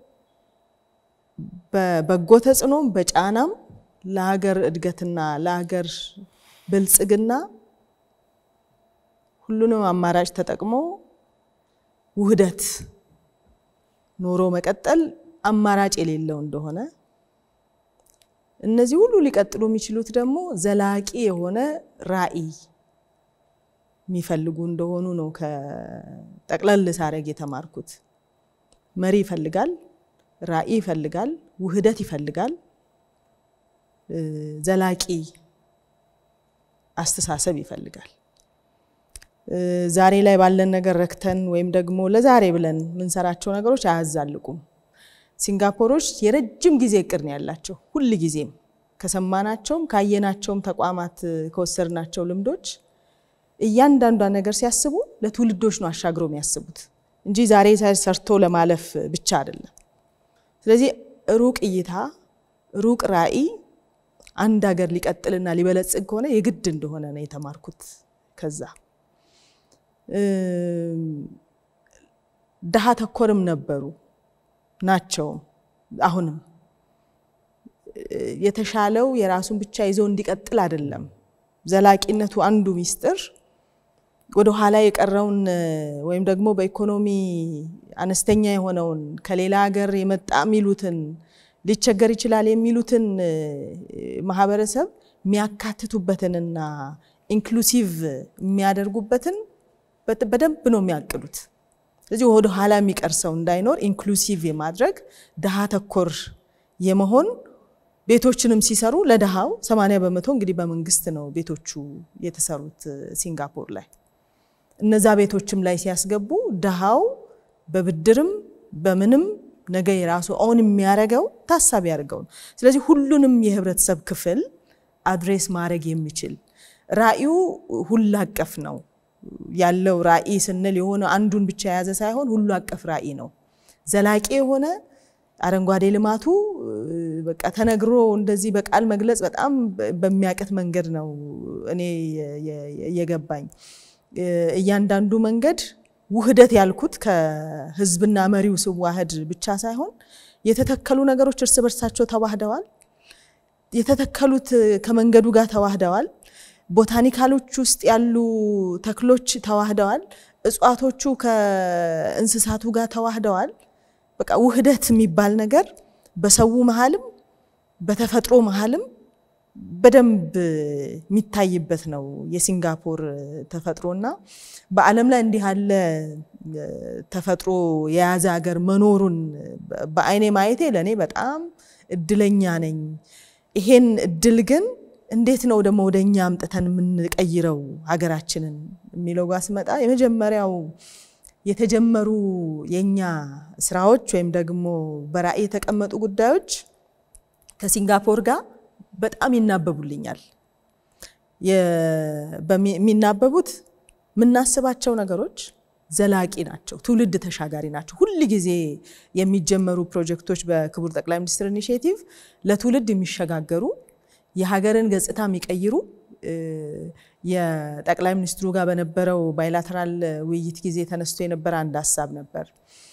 በበጎ ተጽዕኖም በጫናም ለሀገር እድገትና ለሀገር ብልጽግና ሁሉንም አማራጭ ተጠቅሞ ውህደት ኖሮ መቀጠል አማራጭ የሌለው እንደሆነ እነዚህ ሁሉ ሊቀጥሉ የሚችሉት ደግሞ ዘላቂ የሆነ ራዕይ የሚፈልጉ እንደሆኑ ነው ከጠቅለል ሳረግ የተማርኩት። መሪ ይፈልጋል፣ ራዕይ ይፈልጋል፣ ውህደት ይፈልጋል፣ ዘላቂ አስተሳሰብ ይፈልጋል። ዛሬ ላይ ባለን ነገር ረክተን ወይም ደግሞ ለዛሬ ብለን የምንሰራቸው ነገሮች አያዛልቁም። ሲንጋፖሮች የረጅም ጊዜ እቅድ ነው ያላቸው። ሁል ጊዜም ከሰማናቸውም ካየናቸውም ተቋማት ከወሰድናቸው ልምዶች እያንዳንዷ ነገር ሲያስቡ ለትውልዶች ነው አሻግረው የሚያስቡት እንጂ ዛሬ ሰርቶ ለማለፍ ብቻ አይደለም። ስለዚህ ሩቅ እይታ፣ ሩቅ ራዕይ አንድ ሀገር ሊቀጥልና ሊበለጽግ ከሆነ የግድ እንደሆነ ነው የተማርኩት። ከዛ ድሃ ተኮርም ነበሩ ናቸውም አሁንም የተሻለው የራሱን ብቻ ይዞ እንዲቀጥል አይደለም። ዘላቂነቱ አንዱ ሚስጥር ወደ ኋላ የቀረውን ወይም ደግሞ በኢኮኖሚ አነስተኛ የሆነውን ከሌላ ሀገር የመጣ የሚሉትን ሊቸገር ይችላል የሚሉትን ማህበረሰብ የሚያካትቱበትንና ኢንክሉሲቭ የሚያደርጉበትን በደንብ ነው የሚያቅዱት። ስለዚህ ወደ ኋላ የሚቀር ሰው እንዳይኖር ኢንክሉሲቭ የማድረግ ድሃ ተኮር የመሆን ቤቶችንም ሲሰሩ ለድሃው 80 በመቶ እንግዲህ በመንግስት ነው ቤቶቹ የተሰሩት ሲንጋፖር ላይ። እነዛ ቤቶችም ላይ ሲያስገቡ ድሃው በብድርም በምንም ነገ የራሱ ኦን የሚያደርገው ታሳቢ ያደርገው ነው። ስለዚህ ሁሉንም የህብረተሰብ ክፍል አድሬስ ማድረግ የሚችል ራዕዩ ሁሉ አቀፍ ነው ያለው። ራዕይ ስንል የሆነ አንዱን ብቻ የያዘ ሳይሆን ሁሉ አቀፍ ራዕይ ነው። ዘላቂ የሆነ አረንጓዴ ልማቱ በቃ ተነግሮ እንደዚህ በቃል መግለጽ በጣም በሚያቅት መንገድ ነው እኔ የገባኝ። እያንዳንዱ መንገድ ውህደት ያልኩት ከህዝብና መሪው ስዋህድ ብቻ ሳይሆን የተተከሉ ነገሮች እርስ በርሳቸው ተዋህደዋል። የተተከሉት ከመንገዱ ጋር ተዋህደዋል። ቦታኒካሎች ውስጥ ያሉ ተክሎች ተዋህደዋል። እጽዋቶቹ ከእንስሳቱ ጋር ተዋህደዋል። በቃ ውህደት የሚባል ነገር በሰው መሀልም በተፈጥሮ መሀልም በደንብ የሚታይበት ነው የሲንጋፖር ተፈጥሮና በዓለም ላይ እንዲህ ያለ ተፈጥሮ የያዘ ሀገር መኖሩን በአይኔ ማየቴ ለእኔ በጣም እድለኛ ነኝ። ይሄን እድል ግን እንዴት ነው ደግሞ ወደ እኛ አምጥተን የምንቀይረው ሀገራችንን የሚለው ጋር ስመጣ የመጀመሪያው የተጀመሩ የእኛ ስራዎች ወይም ደግሞ በራዕይ የተቀመጡ ጉዳዮች ከሲንጋፖር ጋር በጣም ይናበቡልኛል። የሚናበቡት የምናስባቸው ነገሮች ዘላቂ ናቸው፣ ትውልድ ተሻጋሪ ናቸው። ሁል ጊዜ የሚጀመሩ ፕሮጀክቶች በክቡር ጠቅላይ ሚኒስትር ኢኒሽቲቭ ለትውልድ የሚሸጋገሩ የሀገርን ገጽታ የሚቀይሩ የጠቅላይ ሚኒስትሩ ጋር በነበረው ባይላተራል ውይይት ጊዜ ተነስቶ የነበረ አንድ ሀሳብ ነበር።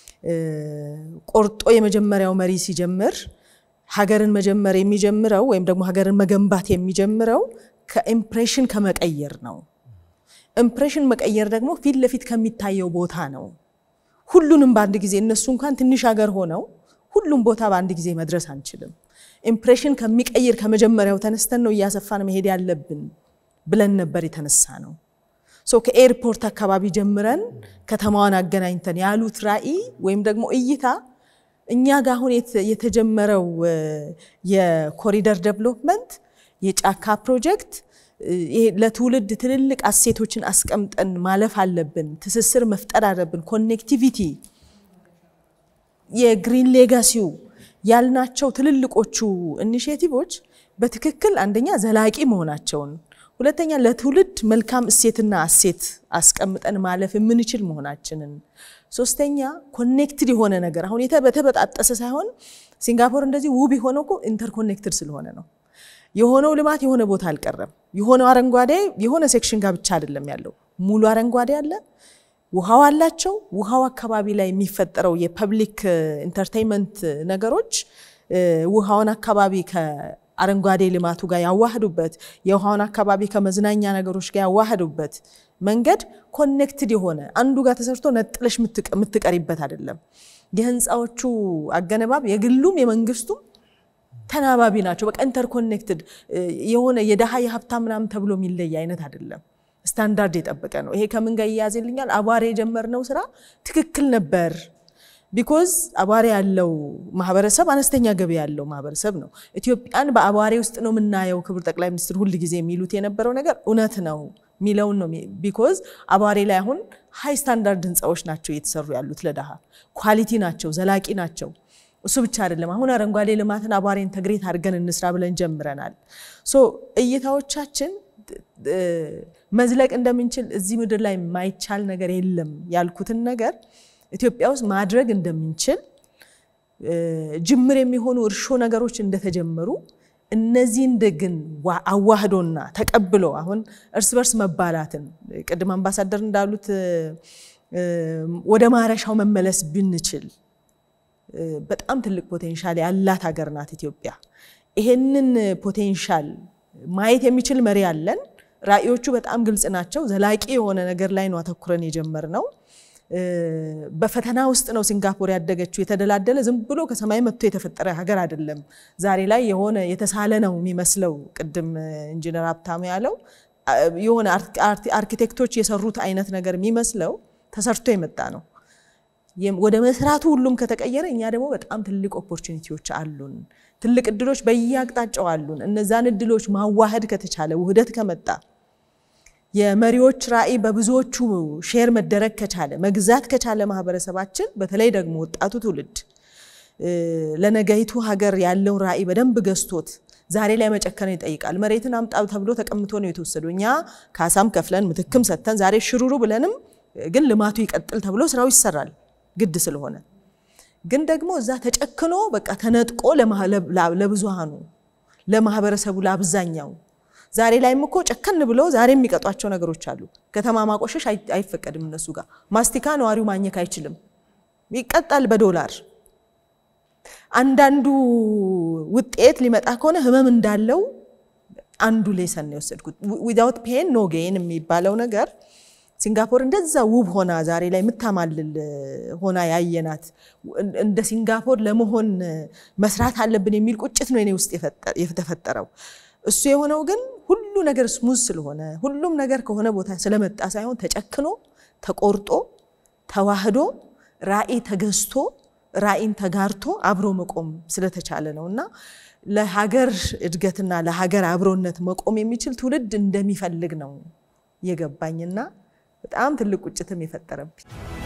ቆርጦ የመጀመሪያው መሪ ሲጀምር ሀገርን መጀመር የሚጀምረው ወይም ደግሞ ሀገርን መገንባት የሚጀምረው ከኢምፕሬሽን ከመቀየር ነው። ኢምፕሬሽን መቀየር ደግሞ ፊት ለፊት ከሚታየው ቦታ ነው። ሁሉንም በአንድ ጊዜ እነሱ እንኳን ትንሽ ሀገር ሆነው ሁሉም ቦታ በአንድ ጊዜ መድረስ አንችልም። ኢምፕሬሽን ከሚቀይር ከመጀመሪያው ተነስተን ነው እያሰፋን መሄድ ያለብን ብለን ነበር የተነሳ ነው። ከኤርፖርት አካባቢ ጀምረን ከተማዋን አገናኝተን ያሉት ራዕይ ወይም ደግሞ እይታ እኛ ጋር አሁን የተጀመረው የኮሪደር ዴቨሎፕመንት የጫካ ፕሮጀክት ለትውልድ ትልልቅ አሴቶችን አስቀምጠን ማለፍ አለብን። ትስስር መፍጠር አለብን። ኮኔክቲቪቲ፣ የግሪን ሌጋሲው ያልናቸው ትልልቆቹ ኢኒሼቲቮች በትክክል አንደኛ ዘላቂ መሆናቸውን፣ ሁለተኛ ለትውልድ መልካም እሴትና አሴት አስቀምጠን ማለፍ የምንችል መሆናችንን፣ ሶስተኛ ኮኔክትድ የሆነ ነገር አሁን በተበጣጠሰ ሳይሆን ሲንጋፖር እንደዚህ ውብ የሆነው እኮ ኢንተርኮኔክትድ ስለሆነ ነው። የሆነው ልማት የሆነ ቦታ አልቀረም። የሆነው አረንጓዴ የሆነ ሴክሽን ጋር ብቻ አይደለም ያለው፣ ሙሉ አረንጓዴ አለ። ውሃው አላቸው። ውሃው አካባቢ ላይ የሚፈጠረው የፐብሊክ ኢንተርቴይንመንት ነገሮች ውሃውን አካባቢ ከአረንጓዴ ልማቱ ጋር ያዋህዱበት፣ የውሃውን አካባቢ ከመዝናኛ ነገሮች ጋር ያዋህዱበት መንገድ ኮኔክትድ የሆነ አንዱ ጋር ተሰርቶ ነጥለሽ የምትቀሪበት አይደለም። የህንፃዎቹ አገነባብ የግሉም የመንግስቱም ተናባቢ ናቸው። በቃ ኢንተርኮኔክትድ የሆነ የደሃ የሀብታም ምናምን ተብሎ የሚለይ አይነት አይደለም። ስታንዳርድ የጠበቀ ነው። ይሄ ከምን ጋር ይያዝልኛል? አቧሬ የጀመርነው ስራ ትክክል ነበር። ቢኮዝ አቧሬ ያለው ማህበረሰብ አነስተኛ ገቢ ያለው ማህበረሰብ ነው። ኢትዮጵያን በአቧሬ ውስጥ ነው የምናየው። ክቡር ጠቅላይ ሚኒስትር ሁል ጊዜ የሚሉት የነበረው ነገር እውነት ነው የሚለውን ነው። ቢኮዝ አቧሬ ላይ አሁን ሃይ ስታንዳርድ ህንፃዎች ናቸው እየተሰሩ ያሉት ለደሃ ኳሊቲ ናቸው፣ ዘላቂ ናቸው። እሱ ብቻ አይደለም። አሁን አረንጓዴ ልማትን አቧሬ ኢንተግሬት አድርገን እንስራ ብለን ጀምረናል። ሶ እይታዎቻችን መዝለቅ እንደምንችል እዚህ ምድር ላይ የማይቻል ነገር የለም ያልኩትን ነገር ኢትዮጵያ ውስጥ ማድረግ እንደምንችል ጅምር የሚሆኑ እርሾ ነገሮች እንደተጀመሩ እነዚህን ግን አዋህዶና ተቀብሎ አሁን እርስ በርስ መባላትን ቅድም አምባሳደር እንዳሉት ወደ ማረሻው መመለስ ብንችል በጣም ትልቅ ፖቴንሻል ያላት ሀገር ናት ኢትዮጵያ። ይሄንን ፖቴንሻል ማየት የሚችል መሪ አለን። ራዕዮቹ በጣም ግልጽ ናቸው። ዘላቂ የሆነ ነገር ላይ ነው አተኩረን የጀመርነው። በፈተና ውስጥ ነው ሲንጋፖር ያደገችው። የተደላደለ ዝም ብሎ ከሰማይ መጥቶ የተፈጠረ ሀገር አይደለም። ዛሬ ላይ የሆነ የተሳለ ነው የሚመስለው። ቅድም ኢንጂነር ሀብታሙ ያለው የሆነ አርኪቴክቶች የሰሩት አይነት ነገር የሚመስለው ተሰርቶ የመጣ ነው። ወደ መስራቱ ሁሉም ከተቀየረ እኛ ደግሞ በጣም ትልቅ ኦፖርቹኒቲዎች አሉን። ትልቅ እድሎች በየአቅጣጫው አሉን። እነዛን እድሎች ማዋሃድ ከተቻለ ውህደት ከመጣ የመሪዎች ራዕይ በብዙዎቹ ሼር መደረግ ከቻለ መግዛት ከቻለ ማህበረሰባችን በተለይ ደግሞ ወጣቱ ትውልድ ለነገይቱ ሀገር ያለውን ራዕይ በደንብ ገዝቶት ዛሬ ላይ መጨከን ይጠይቃል። መሬትን አምጣ ተብሎ ተቀምቶ ነው የተወሰደው። እኛ ካሳም ከፍለን ምትክም ሰጥተን ዛሬ ሽሩሩ ብለንም ግን ልማቱ ይቀጥል ተብሎ ስራው ይሰራል ግድ ስለሆነ ግን ደግሞ እዛ ተጨክኖ በቃ ተነጥቆ ለብዙሃኑ ለማህበረሰቡ ለአብዛኛው ዛሬ ላይም እኮ ጨከን ብለው ዛሬ የሚቀጧቸው ነገሮች አሉ። ከተማ ማቆሸሽ አይፈቀድም እነሱ ጋር። ማስቲካ ነዋሪው ማኘክ አይችልም፣ ይቀጣል በዶላር። አንዳንዱ ውጤት ሊመጣ ከሆነ ህመም እንዳለው አንዱ ሌሰን ነው የወሰድኩት። ዊዛውት ፔን ኖ ጌን የሚባለው ነገር ሲንጋፖር እንደዛ ውብ ሆና ዛሬ ላይ የምታማልል ሆና ያየናት እንደ ሲንጋፖር ለመሆን መስራት አለብን የሚል ቁጭት ነው እኔ ውስጥ የተፈጠረው። እሱ የሆነው ግን ሁሉ ነገር ስሙዝ ስለሆነ ሁሉም ነገር ከሆነ ቦታ ስለመጣ ሳይሆን ተጨክኖ ተቆርጦ ተዋህዶ ራዕይ ተገዝቶ ራዕይን ተጋርቶ አብሮ መቆም ስለተቻለ ነው እና ለሀገር እድገትና ለሀገር አብሮነት መቆም የሚችል ትውልድ እንደሚፈልግ ነው የገባኝና በጣም ትልቅ ቁጭትም የፈጠረብኝ።